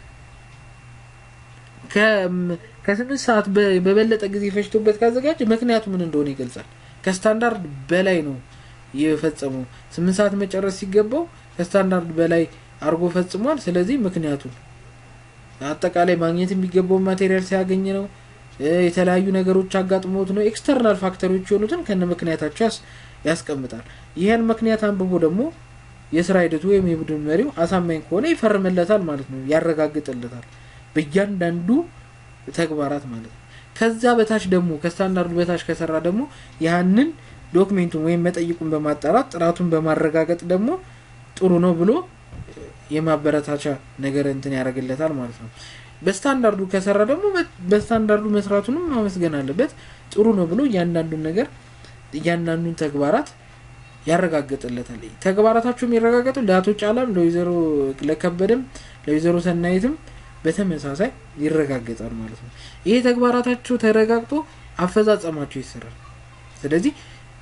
ከስምንት ሰዓት በበለጠ ጊዜ ፈጅቶበት ካዘጋጀ ምክንያቱ ምን እንደሆነ ይገልጻል። ከስታንዳርድ በላይ ነው የፈጸመው። ስምንት ሰዓት መጨረስ ሲገባው ከስታንዳርድ በላይ አድርጎ ፈጽሟል። ስለዚህ ምክንያቱን አጠቃላይ ማግኘት የሚገባውን ማቴሪያል ሲያገኝ ነው። የተለያዩ ነገሮች አጋጥሞት ነው። ኤክስተርናል ፋክተሮች የሆኑትን ከነ ምክንያታቸው ያስቀምጣል። ይህን ምክንያት አንብቦ ደግሞ የስራ ሂደቱ ወይም የቡድን መሪው አሳማኝ ከሆነ ይፈርምለታል ማለት ነው፣ ያረጋግጥለታል በእያንዳንዱ ተግባራት ማለት ነው። ከዛ በታች ደግሞ ከስታንዳርዱ በታች ከሰራ ደግሞ ያንን ዶክሜንቱን ወይም መጠይቁን በማጣራት ጥራቱን በማረጋገጥ ደግሞ ጥሩ ነው ብሎ የማበረታቻ ነገር እንትን ያደርግለታል ማለት ነው። በስታንዳርዱ ከሰራ ደግሞ በስታንዳርዱ መስራቱንም ማመስገን አለበት። ጥሩ ነው ብሎ እያንዳንዱን ነገር እያንዳንዱን ተግባራት ያረጋግጥለታል። ተግባራታቸው የሚረጋገጡ ለአቶ ጫላም፣ ለወይዘሮ ለከበደም፣ ለወይዘሮ ሰናይትም በተመሳሳይ ይረጋገጣል ማለት ነው። ይሄ ተግባራታቸው ተረጋግጦ አፈጻጸማቸው ይሰራል። ስለዚህ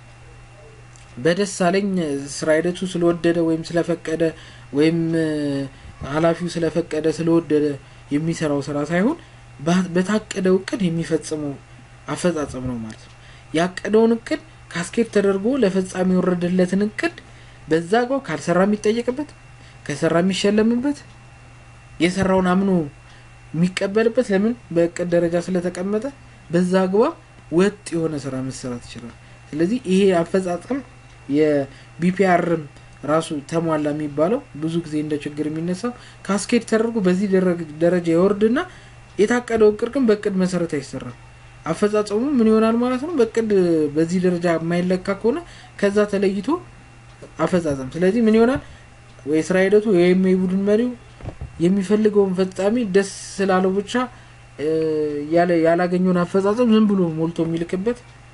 በደሳለኝ ስራ ሂደቱ ስለወደደ ወይም ስለፈቀደ ወይም ኃላፊው ስለፈቀደ ስለወደደ የሚሰራው ስራ ሳይሆን በታቀደው እቅድ የሚፈጽመው አፈጻጸም ነው ማለት ነው። ያቀደውን እቅድ ካስኬድ ተደርጎ ለፈጻሚ የወረደለትን እቅድ በዛ አግባብ ካልሰራ የሚጠየቅበት፣ ከሰራ የሚሸለምበት፣ የሰራውን አምኖ የሚቀበልበት ለምን በእቅድ ደረጃ ስለተቀመጠ በዛ አግባብ ወጥ የሆነ ስራ መሰራት ይችላል። ስለዚህ ይሄ አፈጻጸም የቢፒአርም ራሱ ተሟላ የሚባለው ብዙ ጊዜ እንደ ችግር የሚነሳው ካስኬድ ተደርጎ በዚህ ደረጃ ይወርድና የታቀደው እቅድ ግን በእቅድ መሰረት አይሰራም። አፈጻጸሙ ምን ይሆናል ማለት ነው? በእቅድ በዚህ ደረጃ የማይለካ ከሆነ ከዛ ተለይቶ አፈጻጸም። ስለዚህ ምን ይሆናል? ወይ ስራ ሂደቱ ወይም የቡድን መሪው የሚፈልገውን ፈጻሚ ደስ ስላለው ብቻ ያላገኘውን አፈጻጸም ዝም ብሎ ሞልቶ የሚልክበት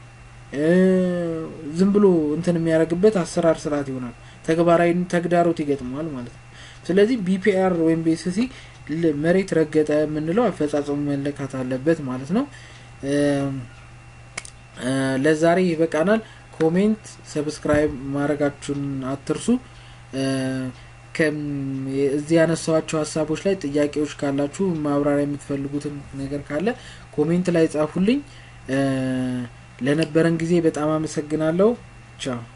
ዝም ብሎ እንትን የሚያደርግበት አሰራር ስርዓት ይሆናል። ተግባራዊ ተግዳሮት ይገጥመዋል ማለት ነው። ስለዚህ ቢፒአር ወይም ቤስሲ መሬት ረገጠ የምንለው አፈጻጸሙ መለካት አለበት ማለት ነው። ለዛሬ ይበቃናል። ኮሜንት፣ ሰብስክራይብ ማድረጋችሁን አትርሱ። እዚህ ያነሳዋቸው ሀሳቦች ላይ ጥያቄዎች ካላችሁ ማብራሪያ የምትፈልጉትን ነገር ካለ ኮሜንት ላይ ጻፉልኝ። ለነበረን ጊዜ በጣም አመሰግናለሁ። ቻው